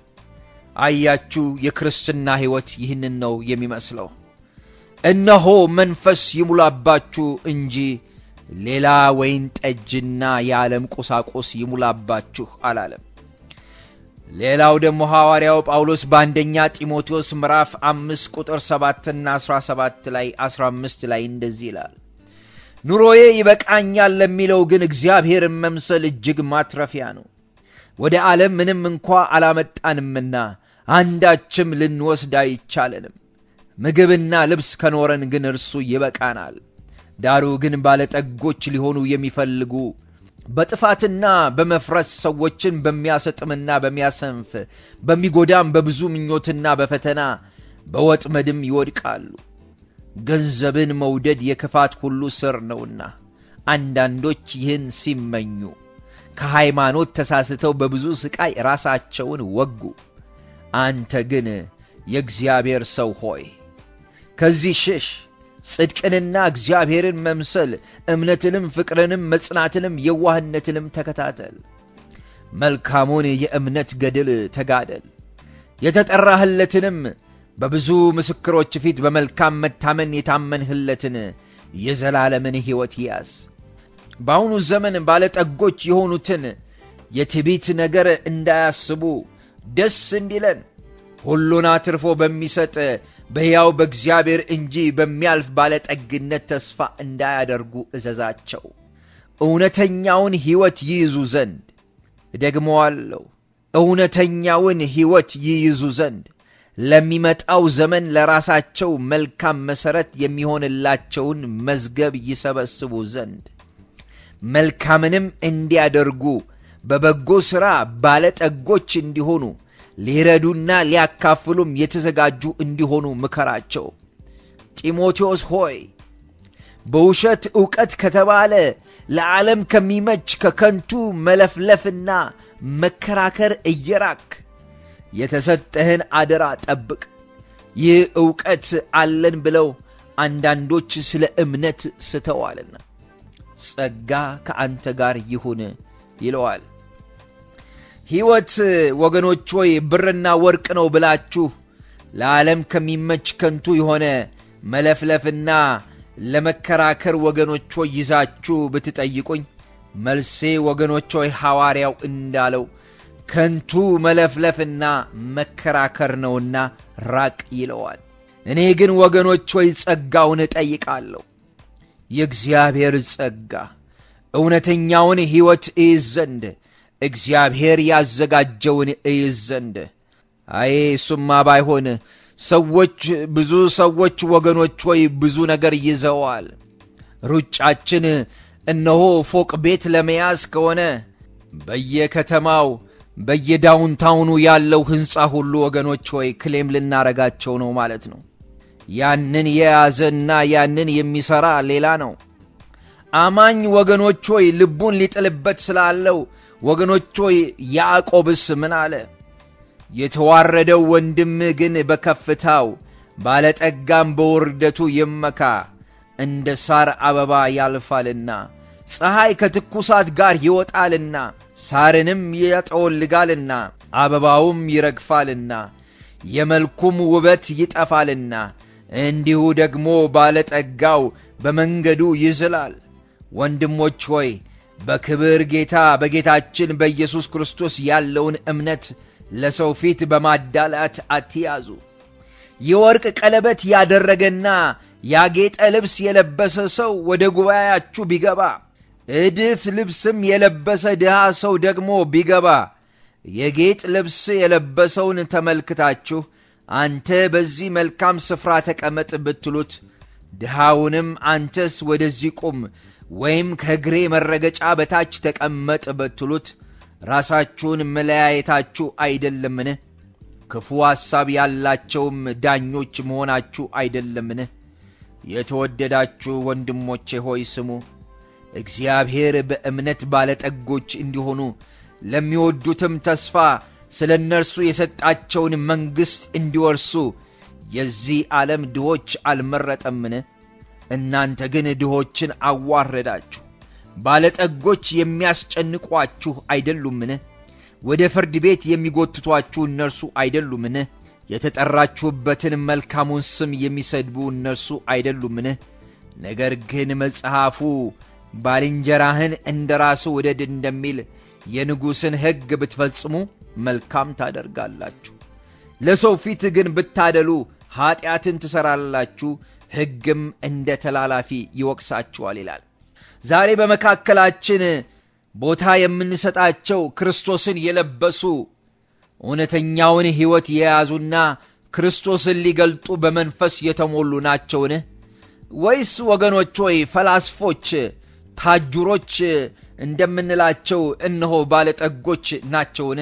አያችሁ፣ የክርስትና ሕይወት ይህንን ነው የሚመስለው። እነሆ መንፈስ ይሙላባችሁ እንጂ ሌላ ወይን ጠጅና የዓለም ቁሳቁስ ይሙላባችሁ አላለም። ሌላው ደግሞ ሐዋርያው ጳውሎስ በአንደኛ ጢሞቴዎስ ምዕራፍ አምስት ቁጥር ሰባትና አሥራ ሰባት ላይ አሥራ አምስት ላይ እንደዚህ ይላል ኑሮዬ ይበቃኛል ለሚለው ግን እግዚአብሔርን መምሰል እጅግ ማትረፊያ ነው። ወደ ዓለም ምንም እንኳ አላመጣንምና አንዳችም ልንወስድ አይቻለንም። ምግብና ልብስ ከኖረን ግን እርሱ ይበቃናል። ዳሩ ግን ባለጠጎች ሊሆኑ የሚፈልጉ በጥፋትና በመፍረስ ሰዎችን በሚያሰጥምና በሚያሰንፍ በሚጎዳም በብዙ ምኞትና በፈተና በወጥመድም ይወድቃሉ። ገንዘብን መውደድ የክፋት ሁሉ ስር ነውና አንዳንዶች ይህን ሲመኙ ከሃይማኖት ተሳስተው በብዙ ሥቃይ ራሳቸውን ወጉ። አንተ ግን የእግዚአብሔር ሰው ሆይ ከዚህ ሽሽ። ጽድቅንና እግዚአብሔርን መምሰል እምነትንም፣ ፍቅርንም፣ መጽናትንም፣ የዋህነትንም ተከታተል። መልካሙን የእምነት ገድል ተጋደል። የተጠራህለትንም በብዙ ምስክሮች ፊት በመልካም መታመን የታመንህለትን የዘላለምን ሕይወት ያዝ። በአሁኑ ዘመን ባለጠጎች የሆኑትን የትዕቢት ነገር እንዳያስቡ ደስ እንዲለን ሁሉን አትርፎ በሚሰጥ በሕያው በእግዚአብሔር እንጂ በሚያልፍ ባለጠግነት ተስፋ እንዳያደርጉ እዘዛቸው። እውነተኛውን ሕይወት ይይዙ ዘንድ እደግመዋለሁ፣ እውነተኛውን ሕይወት ይይዙ ዘንድ ለሚመጣው ዘመን ለራሳቸው መልካም መሠረት የሚሆንላቸውን መዝገብ ይሰበስቡ ዘንድ መልካምንም እንዲያደርጉ በበጎ ሥራ ባለጠጎች እንዲሆኑ ሊረዱና ሊያካፍሉም የተዘጋጁ እንዲሆኑ ምከራቸው። ጢሞቴዎስ ሆይ በውሸት ዕውቀት ከተባለ ለዓለም ከሚመች ከከንቱ መለፍለፍና መከራከር እየራክ የተሰጠህን አደራ ጠብቅ። ይህ ዕውቀት አለን ብለው አንዳንዶች ስለ እምነት ስተዋልና ጸጋ ከአንተ ጋር ይሁን ይለዋል። ሕይወት ወገኖች ሆይ ብርና ወርቅ ነው ብላችሁ ለዓለም ከሚመች ከንቱ የሆነ መለፍለፍና ለመከራከር ወገኖች ሆይ ይዛችሁ ብትጠይቁኝ መልሴ ወገኖች ሆይ ሐዋርያው እንዳለው ከንቱ መለፍለፍና መከራከር ነውና ራቅ ይለዋል። እኔ ግን ወገኖች ሆይ ጸጋውን እጠይቃለሁ። የእግዚአብሔር ጸጋ እውነተኛውን ሕይወት እይዝ ዘንድ እግዚአብሔር ያዘጋጀውን እይዝ ዘንድ። አዬ እሱማ ባይሆን ሰዎች ብዙ ሰዎች ወገኖች ሆይ ብዙ ነገር ይዘዋል። ሩጫችን እነሆ ፎቅ ቤት ለመያዝ ከሆነ በየከተማው በየዳውንታውኑ ያለው ሕንፃ ሁሉ ወገኖች ሆይ ክሌም ልናረጋቸው ነው ማለት ነው። ያንን የያዘና ያንን የሚሠራ ሌላ ነው። አማኝ ወገኖች ሆይ ልቡን ሊጥልበት ስላለው ወገኖች ሆይ ያዕቆብስ ምን አለ? የተዋረደው ወንድም ግን በከፍታው ባለጠጋም በውርደቱ ይመካ፣ እንደ ሳር አበባ ያልፋልና ፀሐይ ከትኩሳት ጋር ይወጣልና ሳርንም ያጠወልጋልና አበባውም ይረግፋልና የመልኩም ውበት ይጠፋልና እንዲሁ ደግሞ ባለጠጋው በመንገዱ ይዝላል። ወንድሞች ሆይ በክብር ጌታ በጌታችን በኢየሱስ ክርስቶስ ያለውን እምነት ለሰው ፊት በማዳላት አትያዙ። የወርቅ ቀለበት ያደረገና ያጌጠ ልብስ የለበሰ ሰው ወደ ጉባኤያችሁ ቢገባ እድፍ ልብስም የለበሰ ድሃ ሰው ደግሞ ቢገባ የጌጥ ልብስ የለበሰውን ተመልክታችሁ አንተ በዚህ መልካም ስፍራ ተቀመጥ ብትሉት ድሃውንም አንተስ ወደዚህ ቁም ወይም ከእግሬ መረገጫ በታች ተቀመጥ ብትሉት ራሳችሁን መለያየታችሁ አይደለምን? ክፉ ሐሳብ ያላቸውም ዳኞች መሆናችሁ አይደለምን? የተወደዳችሁ ወንድሞቼ ሆይ ስሙ። እግዚአብሔር በእምነት ባለጠጎች እንዲሆኑ ለሚወዱትም ተስፋ ስለ እነርሱ የሰጣቸውን መንግሥት እንዲወርሱ የዚህ ዓለም ድሆች አልመረጠምን? እናንተ ግን ድሆችን አዋረዳችሁ። ባለጠጎች የሚያስጨንቋችሁ አይደሉምን? ወደ ፍርድ ቤት የሚጎትቷችሁ እነርሱ አይደሉምን? የተጠራችሁበትን መልካሙን ስም የሚሰድቡ እነርሱ አይደሉምን? ነገር ግን መጽሐፉ ባልንጀራህን እንደ ራስህ ውደድ እንደሚል የንጉሥን ሕግ ብትፈጽሙ መልካም ታደርጋላችሁ። ለሰው ፊት ግን ብታደሉ ኀጢአትን ትሠራላችሁ፣ ሕግም እንደ ተላላፊ ይወቅሳችኋል ይላል። ዛሬ በመካከላችን ቦታ የምንሰጣቸው ክርስቶስን የለበሱ እውነተኛውን ሕይወት የያዙና ክርስቶስን ሊገልጡ በመንፈስ የተሞሉ ናቸውን? ወይስ ወገኖች ሆይ ፈላስፎች፣ ታጁሮች እንደምንላቸው እነሆ ባለጠጎች ናቸውን?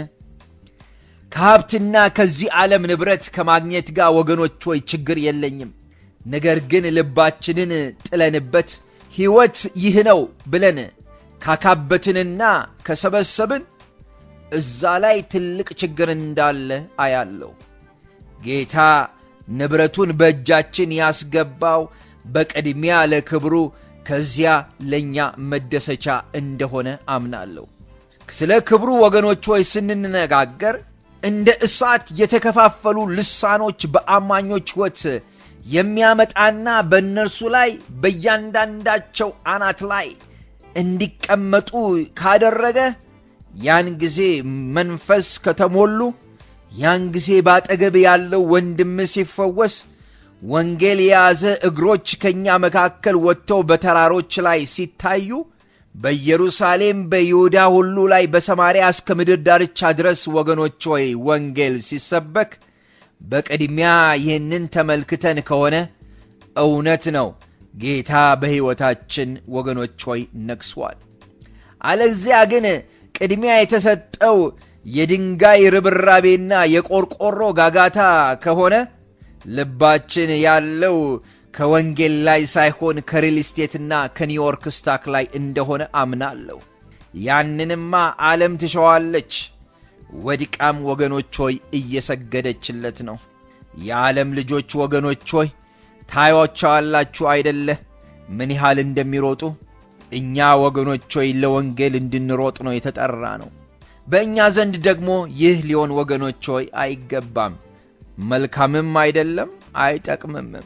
ከሀብትና ከዚህ ዓለም ንብረት ከማግኘት ጋር ወገኖች ሆይ ችግር የለኝም። ነገር ግን ልባችንን ጥለንበት ሕይወት ይህ ነው ብለን ካካበትንና ከሰበሰብን እዛ ላይ ትልቅ ችግር እንዳለ አያለው። ጌታ ንብረቱን በእጃችን ያስገባው በቅድሚያ ለክብሩ ከዚያ ለእኛ መደሰቻ እንደሆነ አምናለሁ። ስለ ክብሩ ወገኖች ሆይ ስንነጋገር እንደ እሳት የተከፋፈሉ ልሳኖች በአማኞች ሕይወት የሚያመጣና በእነርሱ ላይ በእያንዳንዳቸው አናት ላይ እንዲቀመጡ ካደረገ ያን ጊዜ መንፈስ ከተሞሉ ያን ጊዜ ባጠገብ ያለው ወንድም ሲፈወስ ወንጌል የያዘ እግሮች ከእኛ መካከል ወጥተው በተራሮች ላይ ሲታዩ በኢየሩሳሌም በይሁዳ ሁሉ ላይ በሰማርያ እስከ ምድር ዳርቻ ድረስ ወገኖች ሆይ ወንጌል ሲሰበክ በቅድሚያ ይህንን ተመልክተን ከሆነ እውነት ነው ጌታ በሕይወታችን ወገኖች ሆይ ነግሷል። አለዚያ ግን ቅድሚያ የተሰጠው የድንጋይ ርብራቤና የቆርቆሮ ጋጋታ ከሆነ ልባችን ያለው ከወንጌል ላይ ሳይሆን ከሪል ስቴትና ከኒውዮርክ ስታክ ላይ እንደሆነ አምናለሁ። ያንንማ ዓለም ትሸዋለች። ወድቃም ወገኖች ሆይ እየሰገደችለት ነው። የዓለም ልጆች ወገኖች ሆይ ታዩዋቸዋላችሁ አይደለ ምን ያህል እንደሚሮጡ። እኛ ወገኖች ሆይ ለወንጌል እንድንሮጥ ነው የተጠራ ነው። በእኛ ዘንድ ደግሞ ይህ ሊሆን ወገኖች ሆይ አይገባም፣ መልካምም አይደለም፣ አይጠቅምምም።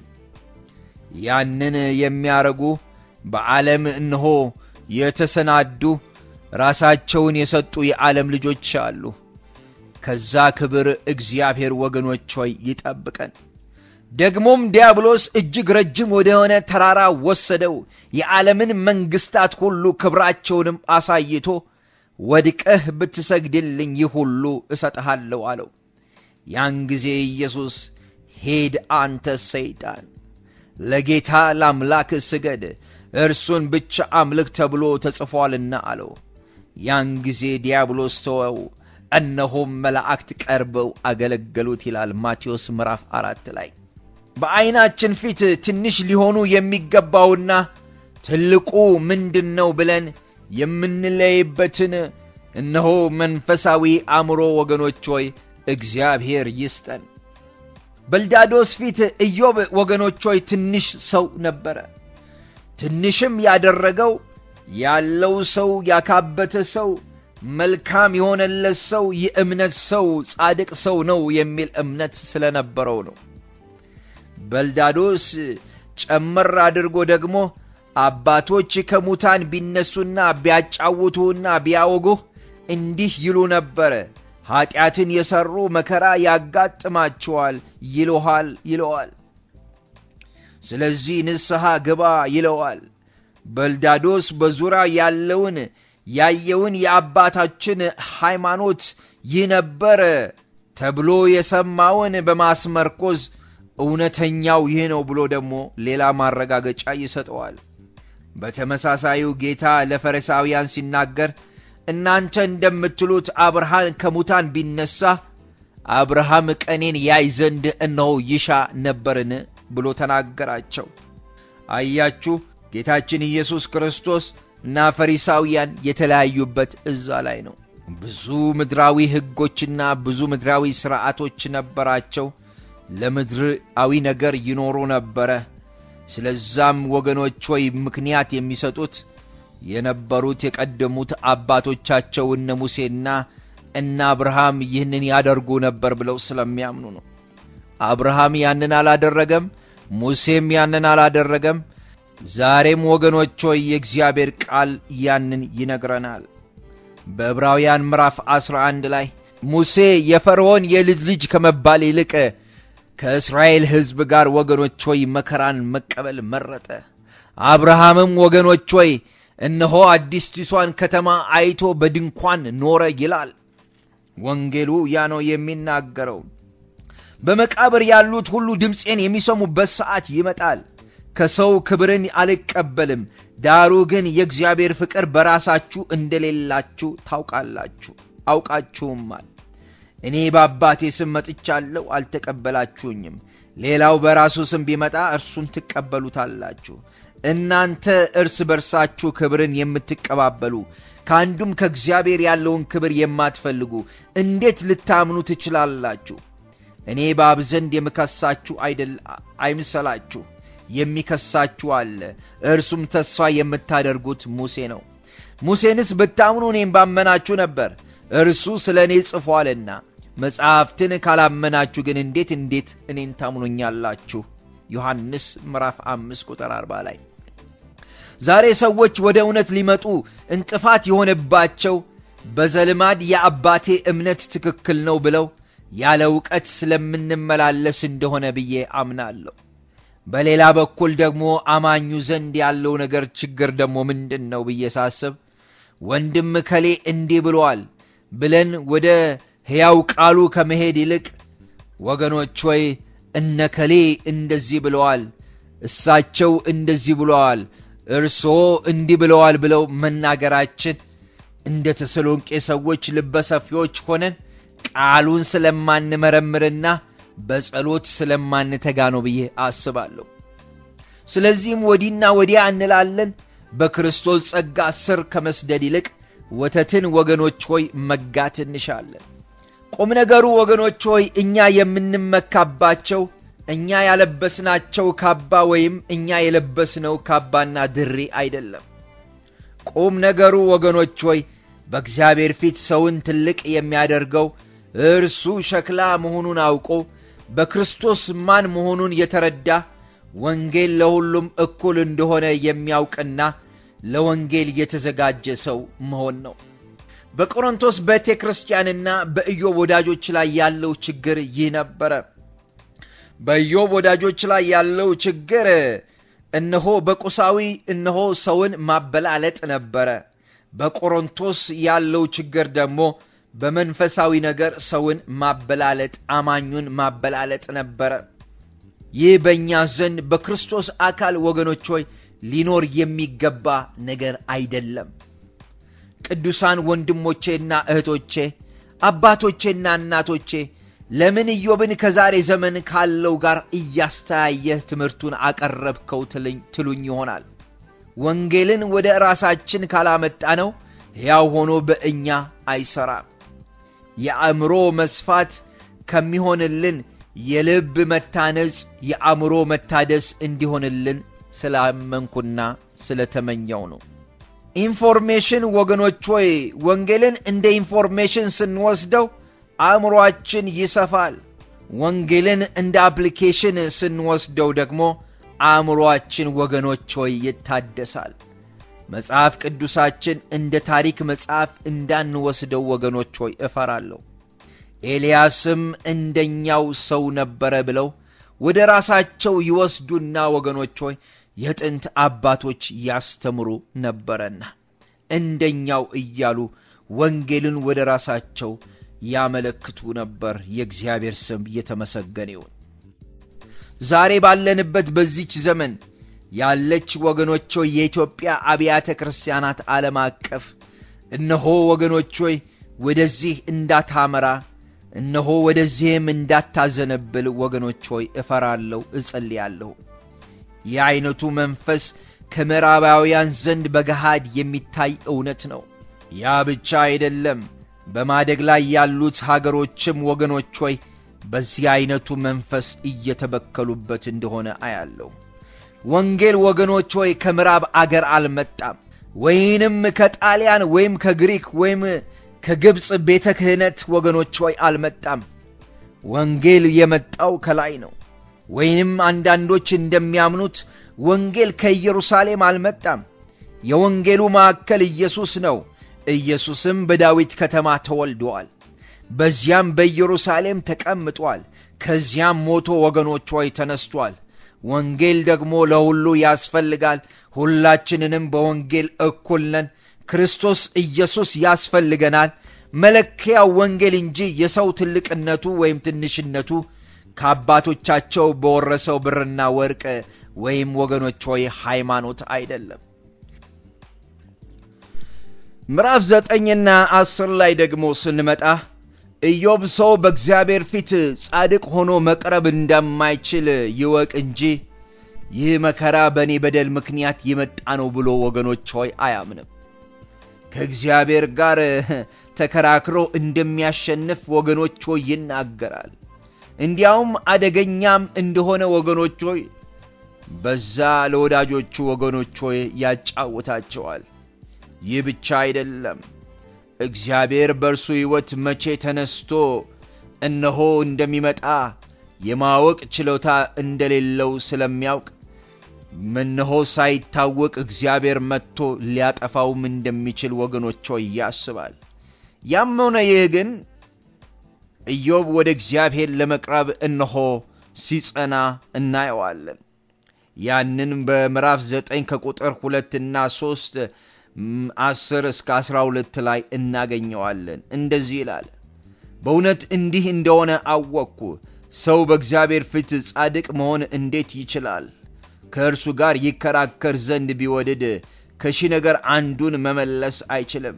ያንን የሚያረጉ በዓለም እነሆ የተሰናዱ ራሳቸውን የሰጡ የዓለም ልጆች አሉ። ከዛ ክብር እግዚአብሔር ወገኖች ሆይ ይጠብቀን። ደግሞም ዲያብሎስ እጅግ ረጅም ወደሆነ ተራራ ወሰደው፣ የዓለምን መንግሥታት ሁሉ ክብራቸውንም አሳይቶ ወድቀህ ብትሰግድልኝ ይህ ሁሉ እሰጥሃለሁ አለው። ያን ጊዜ ኢየሱስ ሄድ አንተ ሰይጣን ለጌታ ለአምላክ ስገድ እርሱን ብቻ አምልክ ተብሎ ተጽፏልና አለው። ያን ጊዜ ዲያብሎስ ተወው፣ እነሆም መላእክት ቀርበው አገለገሉት ይላል ማቴዎስ ምዕራፍ አራት ላይ። በዐይናችን ፊት ትንሽ ሊሆኑ የሚገባውና ትልቁ ምንድን ነው ብለን የምንለይበትን እነሆ መንፈሳዊ አእምሮ ወገኖች ሆይ እግዚአብሔር ይስጠን። በልዳዶስ ፊት ኢዮብ ወገኖች ሆይ ትንሽ ሰው ነበረ። ትንሽም ያደረገው ያለው ሰው ያካበተ ሰው መልካም የሆነለት ሰው የእምነት ሰው ጻድቅ ሰው ነው የሚል እምነት ስለነበረው ነው። በልዳዶስ ጨመር አድርጎ ደግሞ አባቶች ከሙታን ቢነሱና ቢያጫውቱህና ቢያወጉህ እንዲህ ይሉ ነበረ፣ ኀጢአትን የሠሩ መከራ ያጋጥማቸዋል ይለሃል ይለዋል። ስለዚህ ንስሐ ግባ ይለዋል። በልዳዶስ በዙሪያ ያለውን ያየውን የአባታችን ሃይማኖት ይህ ነበረ ተብሎ የሰማውን በማስመርኮዝ እውነተኛው ይህ ነው ብሎ ደግሞ ሌላ ማረጋገጫ ይሰጠዋል። በተመሳሳዩ ጌታ ለፈሪሳውያን ሲናገር እናንተ እንደምትሉት አብርሃም ከሙታን ቢነሳ አብርሃም ቀኔን ያይ ዘንድ እነሆ ይሻ ነበርን ብሎ ተናገራቸው። አያችሁ ጌታችን ኢየሱስ ክርስቶስ እና ፈሪሳውያን የተለያዩበት እዛ ላይ ነው። ብዙ ምድራዊ ሕጎችና ብዙ ምድራዊ ሥርዓቶች ነበራቸው። ለምድራዊ ነገር ይኖሩ ነበረ። ስለዛም ወገኖች ሆይ ምክንያት የሚሰጡት የነበሩት የቀደሙት አባቶቻቸው እነ ሙሴና እነ አብርሃም ይህንን ያደርጉ ነበር ብለው ስለሚያምኑ ነው። አብርሃም ያንን አላደረገም፣ ሙሴም ያንን አላደረገም። ዛሬም ወገኖች ሆይ የእግዚአብሔር ቃል ያንን ይነግረናል። በዕብራውያን ምዕራፍ 11 ላይ ሙሴ የፈርዖን የልጅ ልጅ ከመባል ይልቅ ከእስራኤል ሕዝብ ጋር ወገኖች ሆይ መከራን መቀበል መረጠ። አብርሃምም ወገኖች ሆይ እነሆ አዲስቲቷን ከተማ አይቶ በድንኳን ኖረ ይላል ወንጌሉ። ያ ነው የሚናገረው። በመቃብር ያሉት ሁሉ ድምፄን የሚሰሙበት ሰዓት ይመጣል። ከሰው ክብርን አልቀበልም፣ ዳሩ ግን የእግዚአብሔር ፍቅር በራሳችሁ እንደሌላችሁ ታውቃላችሁ አውቃችሁማል። እኔ በአባቴ ስም መጥቻለሁ፣ አልተቀበላችሁኝም። ሌላው በራሱ ስም ቢመጣ እርሱን ትቀበሉታላችሁ። እናንተ እርስ በርሳችሁ ክብርን የምትቀባበሉ ከአንዱም ከእግዚአብሔር ያለውን ክብር የማትፈልጉ እንዴት ልታምኑ ትችላላችሁ? እኔ በአብ ዘንድ የምከሳችሁ አይደል አይምሰላችሁ። የሚከሳችሁ አለ፣ እርሱም ተስፋ የምታደርጉት ሙሴ ነው። ሙሴንስ ብታምኑ እኔም ባመናችሁ ነበር፣ እርሱ ስለ እኔ ጽፏልና። መጽሐፍትን ካላመናችሁ ግን እንዴት እንዴት እኔን ታምኑኛላችሁ? ዮሐንስ ምዕራፍ 5 ቁጥር 40 ላይ ዛሬ ሰዎች ወደ እውነት ሊመጡ እንቅፋት የሆነባቸው በዘልማድ የአባቴ እምነት ትክክል ነው ብለው ያለ እውቀት ስለምንመላለስ እንደሆነ ብዬ አምናለሁ። በሌላ በኩል ደግሞ አማኙ ዘንድ ያለው ነገር ችግር ደግሞ ምንድን ነው ብዬ ሳስብ ወንድም ከሌ እንዲህ ብሏል ብለን ወደ ሕያው ቃሉ ከመሄድ ይልቅ ወገኖች ሆይ እነ ከሌ እንደዚህ ብለዋል፣ እሳቸው እንደዚህ ብለዋል፣ እርስዎ እንዲህ ብለዋል ብለው መናገራችን እንደ ተሰሎንቄ ሰዎች ልበሰፊዎች ሆነን ቃሉን ስለማንመረምርና በጸሎት ስለማንተጋ ነው ብዬ አስባለሁ። ስለዚህም ወዲና ወዲያ እንላለን። በክርስቶስ ጸጋ ስር ከመስደድ ይልቅ ወተትን ወገኖች ሆይ መጋት እንሻለን። ቁም ነገሩ ወገኖች ሆይ እኛ የምንመካባቸው እኛ ያለበስናቸው ካባ ወይም እኛ የለበስነው ካባና ድሪ አይደለም። ቁም ነገሩ ወገኖች ሆይ በእግዚአብሔር ፊት ሰውን ትልቅ የሚያደርገው እርሱ ሸክላ መሆኑን አውቆ በክርስቶስ ማን መሆኑን የተረዳ ወንጌል ለሁሉም እኩል እንደሆነ የሚያውቅና ለወንጌል የተዘጋጀ ሰው መሆን ነው። በቆሮንቶስ ቤተ ክርስቲያንና በኢዮብ ወዳጆች ላይ ያለው ችግር ይህ ነበረ። በኢዮብ ወዳጆች ላይ ያለው ችግር እነሆ በቁሳዊ እነሆ ሰውን ማበላለጥ ነበረ። በቆሮንቶስ ያለው ችግር ደግሞ በመንፈሳዊ ነገር ሰውን ማበላለጥ፣ አማኙን ማበላለጥ ነበረ። ይህ በእኛ ዘንድ በክርስቶስ አካል ወገኖች ሆይ ሊኖር የሚገባ ነገር አይደለም። ቅዱሳን ወንድሞቼና እህቶቼ አባቶቼና እናቶቼ ለምን ኢዮብን ከዛሬ ዘመን ካለው ጋር እያስተያየህ ትምህርቱን አቀረብከው ትሉኝ ይሆናል። ወንጌልን ወደ ራሳችን ካላመጣ ነው ሕያው ሆኖ በእኛ አይሠራም። የአእምሮ መስፋት ከሚሆንልን የልብ መታነጽ የአእምሮ መታደስ እንዲሆንልን ስላመንኩና ስለተመኘው ነው። ኢንፎርሜሽን ወገኖች ሆይ ወንጌልን እንደ ኢንፎርሜሽን ስንወስደው አእምሮአችን ይሰፋል። ወንጌልን እንደ አፕሊኬሽን ስንወስደው ደግሞ አእምሮአችን ወገኖች ሆይ ይታደሳል። መጽሐፍ ቅዱሳችን እንደ ታሪክ መጽሐፍ እንዳንወስደው ወገኖች ሆይ እፈራለሁ። ኤልያስም እንደኛው ሰው ነበረ ብለው ወደ ራሳቸው ይወስዱና ወገኖች ሆይ የጥንት አባቶች ያስተምሩ ነበረና እንደኛው እያሉ ወንጌልን ወደ ራሳቸው ያመለክቱ ነበር። የእግዚአብሔር ስም የተመሰገነ ይሁን። ዛሬ ባለንበት በዚች ዘመን ያለች ወገኖች ሆይ የኢትዮጵያ አብያተ ክርስቲያናት ዓለም አቀፍ እነሆ ወገኖች ሆይ ወደዚህ እንዳታመራ እነሆ ወደዚህም እንዳታዘነብል ወገኖች ሆይ እፈራለሁ፣ እጸልያለሁ። ይህ ዐይነቱ መንፈስ ከምዕራባውያን ዘንድ በገሃድ የሚታይ እውነት ነው። ያ ብቻ አይደለም። በማደግ ላይ ያሉት ሀገሮችም ወገኖች ሆይ በዚህ ዐይነቱ መንፈስ እየተበከሉበት እንደሆነ አያለሁ። ወንጌል ወገኖች ሆይ ከምዕራብ አገር አልመጣም፣ ወይንም ከጣሊያን ወይም ከግሪክ ወይም ከግብፅ ቤተ ክህነት ወገኖች ሆይ አልመጣም። ወንጌል የመጣው ከላይ ነው። ወይንም አንዳንዶች እንደሚያምኑት ወንጌል ከኢየሩሳሌም አልመጣም። የወንጌሉ ማዕከል ኢየሱስ ነው። ኢየሱስም በዳዊት ከተማ ተወልደዋል። በዚያም በኢየሩሳሌም ተቀምጧል። ከዚያም ሞቶ ወገኖች ሆይ ተነስቷል። ወንጌል ደግሞ ለሁሉ ያስፈልጋል። ሁላችንንም በወንጌል እኩል ነን። ክርስቶስ ኢየሱስ ያስፈልገናል። መለኪያው ወንጌል እንጂ የሰው ትልቅነቱ ወይም ትንሽነቱ ከአባቶቻቸው በወረሰው ብርና ወርቅ ወይም ወገኖች ሆይ ሃይማኖት አይደለም። ምዕራፍ ዘጠኝና አስር ላይ ደግሞ ስንመጣ ኢዮብ ሰው በእግዚአብሔር ፊት ጻድቅ ሆኖ መቅረብ እንደማይችል ይወቅ እንጂ ይህ መከራ በእኔ በደል ምክንያት የመጣ ነው ብሎ ወገኖች ሆይ አያምንም። ከእግዚአብሔር ጋር ተከራክሮ እንደሚያሸንፍ ወገኖች ሆይ ይናገራል። እንዲያውም አደገኛም እንደሆነ ወገኖች ሆይ በዛ ለወዳጆቹ ወገኖች ሆይ ያጫውታቸዋል። ይህ ብቻ አይደለም። እግዚአብሔር በእርሱ ሕይወት መቼ ተነስቶ እነሆ እንደሚመጣ የማወቅ ችሎታ እንደሌለው ስለሚያውቅ እነሆ ሳይታወቅ እግዚአብሔር መጥቶ ሊያጠፋውም እንደሚችል ወገኖች ሆይ ያስባል። ያም ሆነ ይህ ግን ኢዮብ ወደ እግዚአብሔር ለመቅረብ እነሆ ሲጸና እናየዋለን። ያንን በምዕራፍ ዘጠኝ ከቁጥር ሁለትና ሦስት አስር እስከ አስራ ሁለት ላይ እናገኘዋለን። እንደዚህ ይላል፣ በእውነት እንዲህ እንደሆነ አወቅኩ። ሰው በእግዚአብሔር ፊት ጻድቅ መሆን እንዴት ይችላል? ከእርሱ ጋር ይከራከር ዘንድ ቢወድድ ከሺህ ነገር አንዱን መመለስ አይችልም።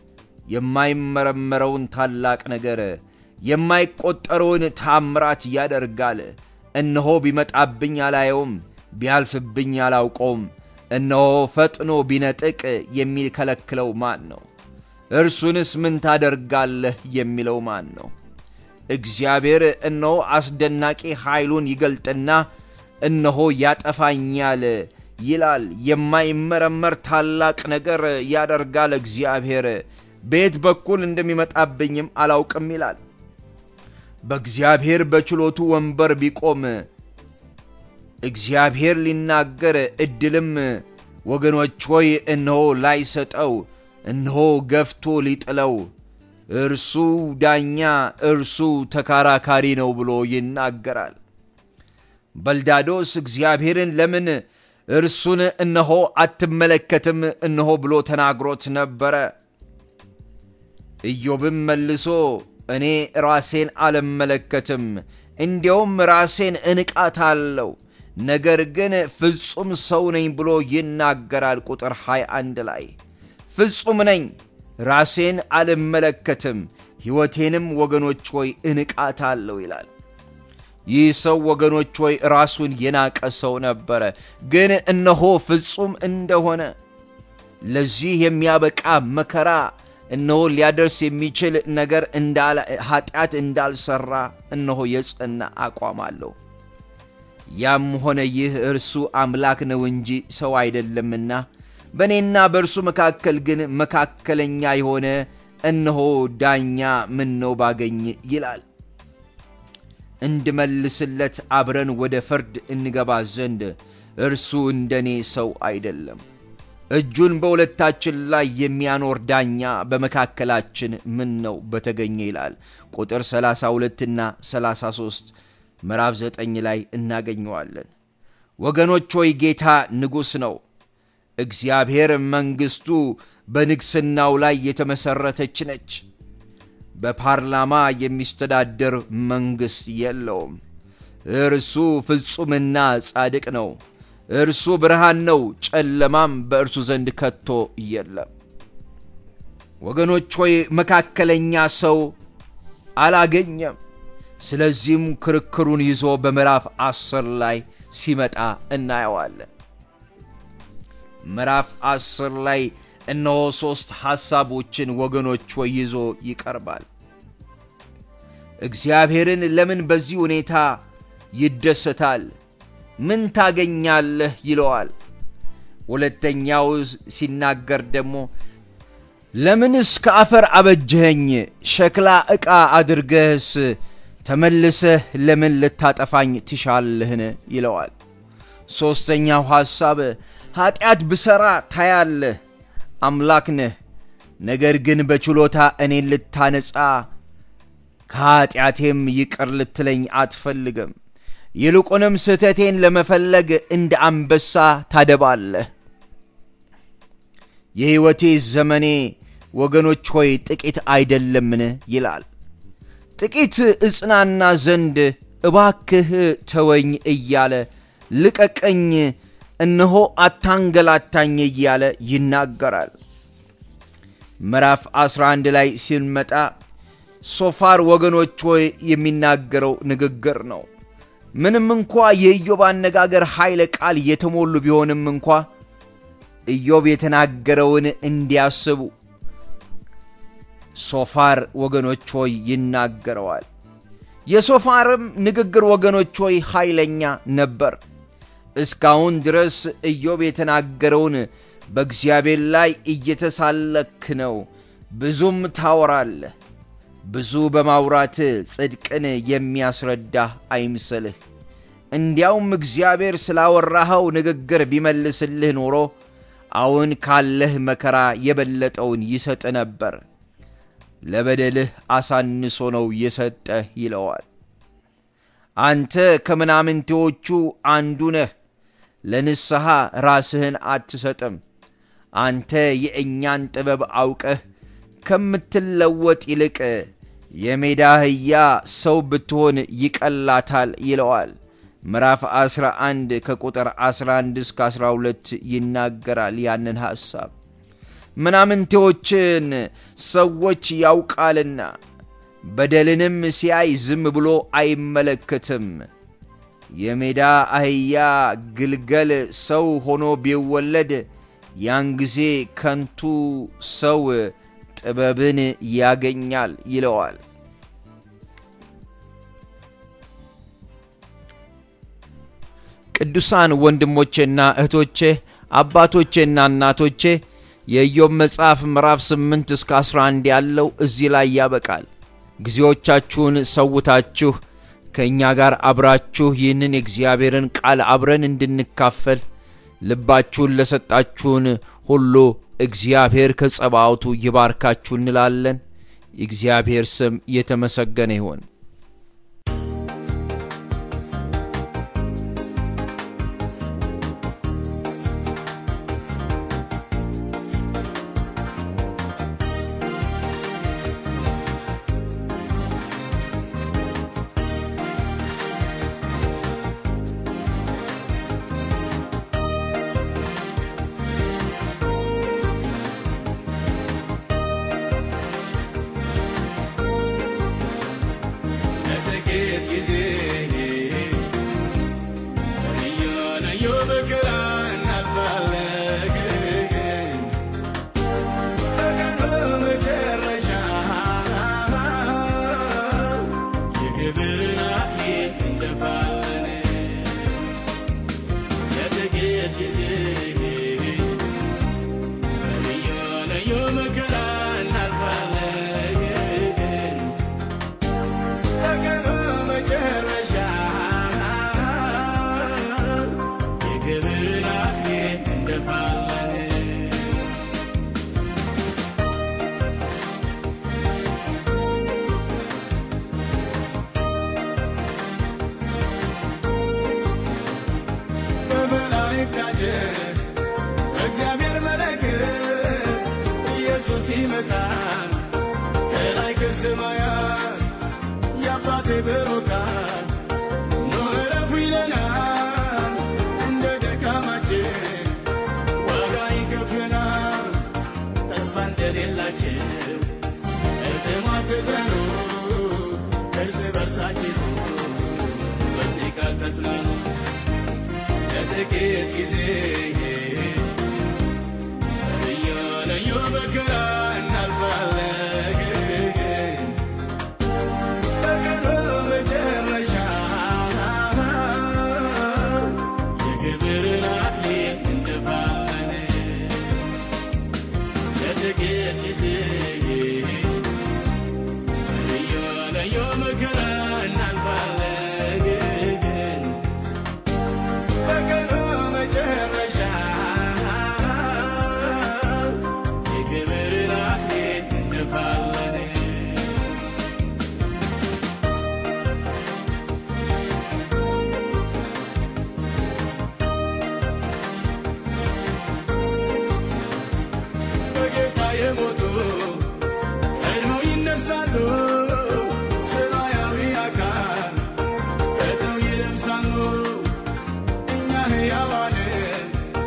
የማይመረመረውን ታላቅ ነገር የማይቆጠረውን ታምራት ያደርጋል። እነሆ ቢመጣብኝ አላየውም፣ ቢያልፍብኝ አላውቀውም። እነሆ ፈጥኖ ቢነጥቅ የሚከለክለው ማን ነው? እርሱንስ ምን ታደርጋለህ የሚለው ማን ነው? እግዚአብሔር እነሆ አስደናቂ ኃይሉን ይገልጥና እነሆ ያጠፋኛል ይላል። የማይመረመር ታላቅ ነገር ያደርጋል እግዚአብሔር። በየት በኩል እንደሚመጣብኝም አላውቅም ይላል። በእግዚአብሔር በችሎቱ ወንበር ቢቆም እግዚአብሔር ሊናገር ዕድልም ወገኖች ሆይ እነሆ ላይሰጠው እነሆ ገፍቶ ሊጥለው እርሱ ዳኛ እርሱ ተከራካሪ ነው ብሎ ይናገራል። በልዳዶስ እግዚአብሔርን ለምን እርሱን እነሆ አትመለከትም እነሆ ብሎ ተናግሮት ነበረ። ኢዮብም መልሶ እኔ ራሴን አልመለከትም፣ እንዲያውም ራሴን እንቃታለሁ፣ ነገር ግን ፍጹም ሰው ነኝ ብሎ ይናገራል። ቁጥር 21 ላይ ፍጹም ነኝ ራሴን አልመለከትም፣ ሕይወቴንም ወገኖች ሆይ እንቃታለሁ ይላል። ይህ ሰው ወገኖች ሆይ ራሱን የናቀ ሰው ነበረ። ግን እነሆ ፍጹም እንደሆነ ለዚህ የሚያበቃ መከራ እነሆ ሊያደርስ የሚችል ነገር ኃጢአት እንዳልሰራ እነሆ የጸና አቋም አለው። ያም ሆነ ይህ እርሱ አምላክ ነው እንጂ ሰው አይደለምና በእኔና በእርሱ መካከል ግን መካከለኛ የሆነ እነሆ ዳኛ ምን ነው ባገኝ ይላል። እንድመልስለት አብረን ወደ ፍርድ እንገባ ዘንድ እርሱ እንደኔ ሰው አይደለም። እጁን በሁለታችን ላይ የሚያኖር ዳኛ በመካከላችን ምን ነው በተገኘ ይላል። ቁጥር 32ና 33 ምዕራፍ 9 ላይ እናገኘዋለን። ወገኖች ሆይ ጌታ ንጉሥ ነው። እግዚአብሔር መንግሥቱ በንግሥናው ላይ የተመሠረተች ነች። በፓርላማ የሚስተዳደር መንግሥት የለውም። እርሱ ፍጹምና ጻድቅ ነው። እርሱ ብርሃን ነው፣ ጨለማም በእርሱ ዘንድ ከቶ የለም። ወገኖች ሆይ መካከለኛ ሰው አላገኘም። ስለዚህም ክርክሩን ይዞ በምዕራፍ አስር ላይ ሲመጣ እናየዋለን። ምዕራፍ አስር ላይ እነሆ ሦስት ሐሳቦችን ወገኖች ሆይ ይዞ ይቀርባል። እግዚአብሔርን ለምን በዚህ ሁኔታ ይደሰታል? ምን ታገኛለህ ይለዋል። ሁለተኛው ሲናገር ደግሞ ለምንስ ከአፈር አበጀኸኝ? ሸክላ ዕቃ አድርገህስ ተመልሰህ ለምን ልታጠፋኝ ትሻለህን? ይለዋል። ሦስተኛው ሐሳብ ኀጢአት ብሠራ ታያለህ፣ አምላክ ነህ። ነገር ግን በችሎታ እኔን ልታነጻ ከኀጢአቴም ይቅር ልትለኝ አትፈልግም። ይልቁንም ስህተቴን ለመፈለግ እንደ አንበሳ ታደባለህ። የሕይወቴ ዘመኔ ወገኖች ሆይ ጥቂት አይደለምን? ይላል። ጥቂት እጽናና ዘንድ እባክህ ተወኝ እያለ ልቀቀኝ፣ እነሆ አታንገላታኝ እያለ ይናገራል። ምዕራፍ 11 ላይ ሲንመጣ ሶፋር ወገኖች ሆይ የሚናገረው ንግግር ነው። ምንም እንኳ የኢዮብ አነጋገር ኃይለ ቃል የተሞሉ ቢሆንም እንኳ ኢዮብ የተናገረውን እንዲያስቡ ሶፋር ወገኖች ሆይ ይናገረዋል። የሶፋርም ንግግር ወገኖች ሆይ ኃይለኛ ነበር። እስካሁን ድረስ ኢዮብ የተናገረውን በእግዚአብሔር ላይ እየተሳለክ ነው፣ ብዙም ታወራለህ። ብዙ በማውራት ጽድቅን የሚያስረዳህ አይምሰልህ። እንዲያውም እግዚአብሔር ስላወራኸው ንግግር ቢመልስልህ ኖሮ አሁን ካለህ መከራ የበለጠውን ይሰጥ ነበር። ለበደልህ አሳንሶ ነው የሰጠህ ይለዋል። አንተ ከምናምንቴዎቹ አንዱ ነህ፣ ለንስሐ ራስህን አትሰጥም። አንተ የእኛን ጥበብ አውቀህ ከምትለወጥ ይልቅ የሜዳ አህያ ሰው ብትሆን ይቀላታል ይለዋል። ምዕራፍ 11 ከቁጥር 11 እስከ 12 ይናገራል ያንን ሐሳብ። ምናምንቴዎችን ሰዎች ያውቃልና በደልንም ሲያይ ዝም ብሎ አይመለከትም። የሜዳ አህያ ግልገል ሰው ሆኖ ቢወለድ ያን ጊዜ ከንቱ ሰው ጥበብን ያገኛል ይለዋል። ቅዱሳን ወንድሞቼና እህቶቼ አባቶቼና እናቶቼ የኢዮብ መጽሐፍ ምዕራፍ 8 እስከ 11 ያለው እዚህ ላይ ያበቃል። ጊዜዎቻችሁን ሰውታችሁ ከእኛ ጋር አብራችሁ ይህንን የእግዚአብሔርን ቃል አብረን እንድንካፈል ልባችሁን ለሰጣችሁን ሁሉ እግዚአብሔር ከጸባዖቱ ይባርካችሁ እንላለን። የእግዚአብሔር ስም የተመሰገነ ይሆን። ይመጣል ከላይ ከሰማያት የአባቴ ብሩካን ኑ እረፉ ይለናል እንደ ደካማችን ዋጋ ይከፍለናል ተስፋ እንደሌላቸው እትሟትዘኑ እርስ በርሳችሁ በዚህ ቃል ተጽናኑ ለጥቂት ጊዜ እያለዩ መከራ እናልፋለን በቀኑ መጨረሻ የክብርን አክሊል እንደፋለን ለጥቂት ጊዜ እያለዩ መከራ እናልፋለን በቀኑ መጨረሻ የክብርን አክሊል እንደፋለን በጌታ የሞቱ ቀድመው ይነሳሉ፣ ሰማያዊ አካል ፈጥነው ይለብሳሉ። እኛ ሕያዋንን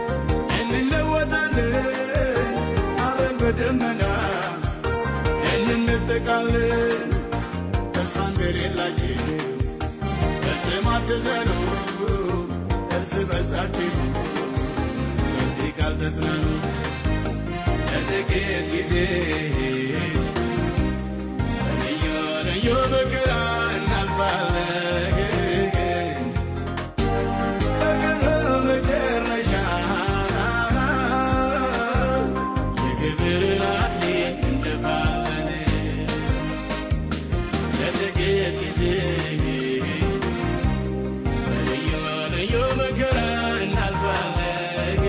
እንለወጣለን፣ አብረን በደመና እንነጠቃለን። ተስፋ እንደሌላችሁ ፈጽሞ አትዘኑ፣ እርስ በርሳችሁ በዚህ ቃል ተጽናኑ። ለጥቂት ጊዜ እያለዩ መከራ እናልፋለን በቀኑ መጨረሻ የክብርን አክሊል እንደፋለን ለጥቂት ጊዜ እያለዩ መከራ እናልፋለን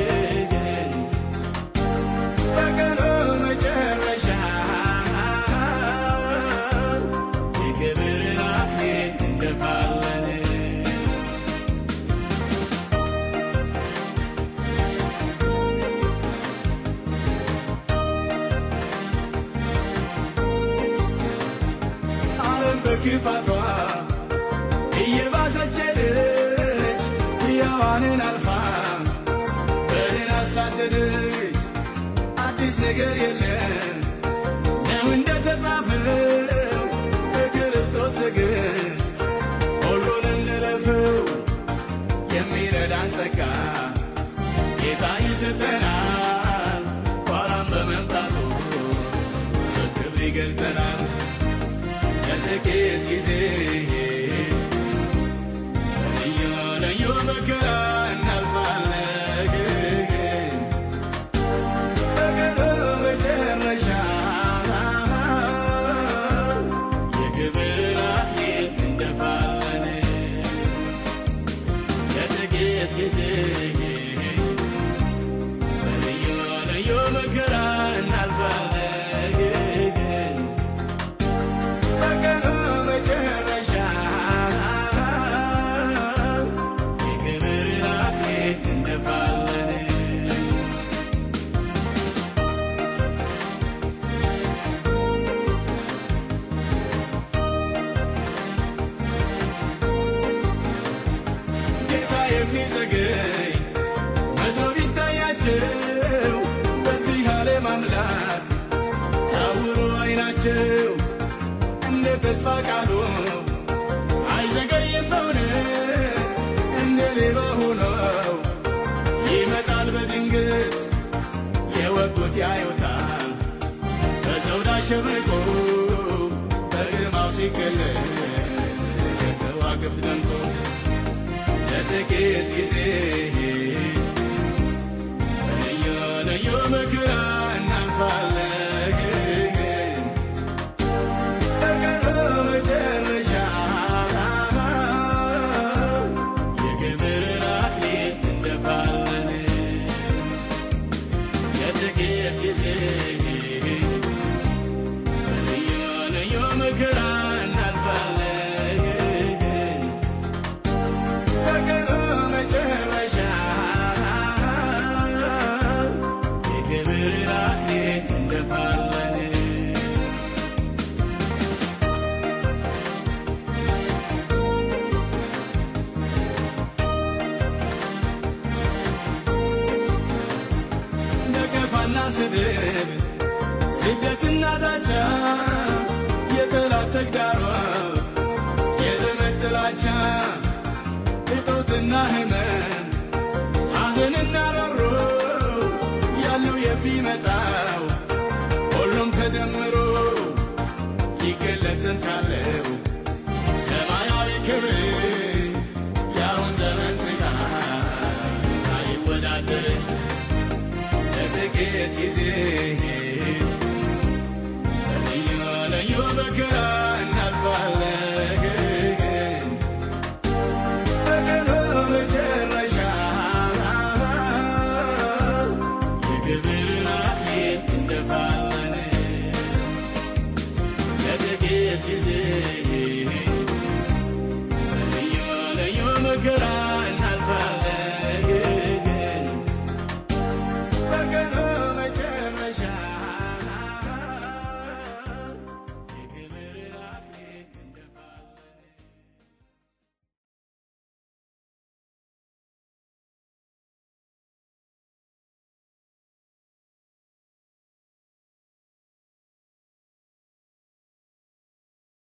በቀኑ መጨረሻ የክብርን አክሊል እንደፋለን ዓለም በክፋቷ እየባሰች ሄደች፣ ሕያዋንን አልፋ በድን አሳደደች። አዲስ ነገር የለም ነው እንደተጻፈው በክርስቶስ ትዕግሥት ሁሉን እንለፈው። የሚረዳን ጸጋ ጌታ ይሰጠናል፣ ኋላም በመምጣቱ በክብር ይገልጠናል። ለጥቂት ጊዜ እያለዩ መከራ እናልፋለን በቀኑ መጨረሻ የክብርን አክሊል እንደፋለን ለጥቂት ጊዜ እያለዩ መከራ እናልፋለን በቀኑ መጨረሻ የክብርን አክሊል እንደፋለን ጌታ የሚዘገይ መስሎ ቢታያቸው በዚህ ዓለም አምላክ ታውሮ አይናቸው እንደ ተስፋ ቃሉ አይዘገይም በእውነት እንደ ሌባ ሆነው ይመጣል በድንገት የወጉት ያዩታል በዘውድ አሸብርቆ በግርማው ሲገለጥ ከዋክብት ደምቆ ለጥቂት ጊዜ እያለዩ መከራ እናልፋለን በቀኑ መጨረሻ የክብርን አክሊል እንደፋለን ለጥቂት ጊዜ እያለዩ መከራ እናልፋለን በቀኑ መጨረሻ የክብርን አክሊል እንደፋለን ስድብ ስደትና ዛቻ የጠላት ተግዳሮት የዘመድ ጥላቻ እጦትና ህመም ሐዘንና ሮሮ ያለው የሚመጣው ሁሉም ተደምሮ ይገለጥን ካለው ሰማያዊ ክብር ያሁን ዘመን ስቃይ አይወዳደር ለጥቂት ጊዜ ልዩ ልዩ መከራ እናልፋለን በቀኑ መጨረሻ የክብርን አክሊል እንደፋለን ለጥቂት ጊዜ ልዩ ልዩ መከራ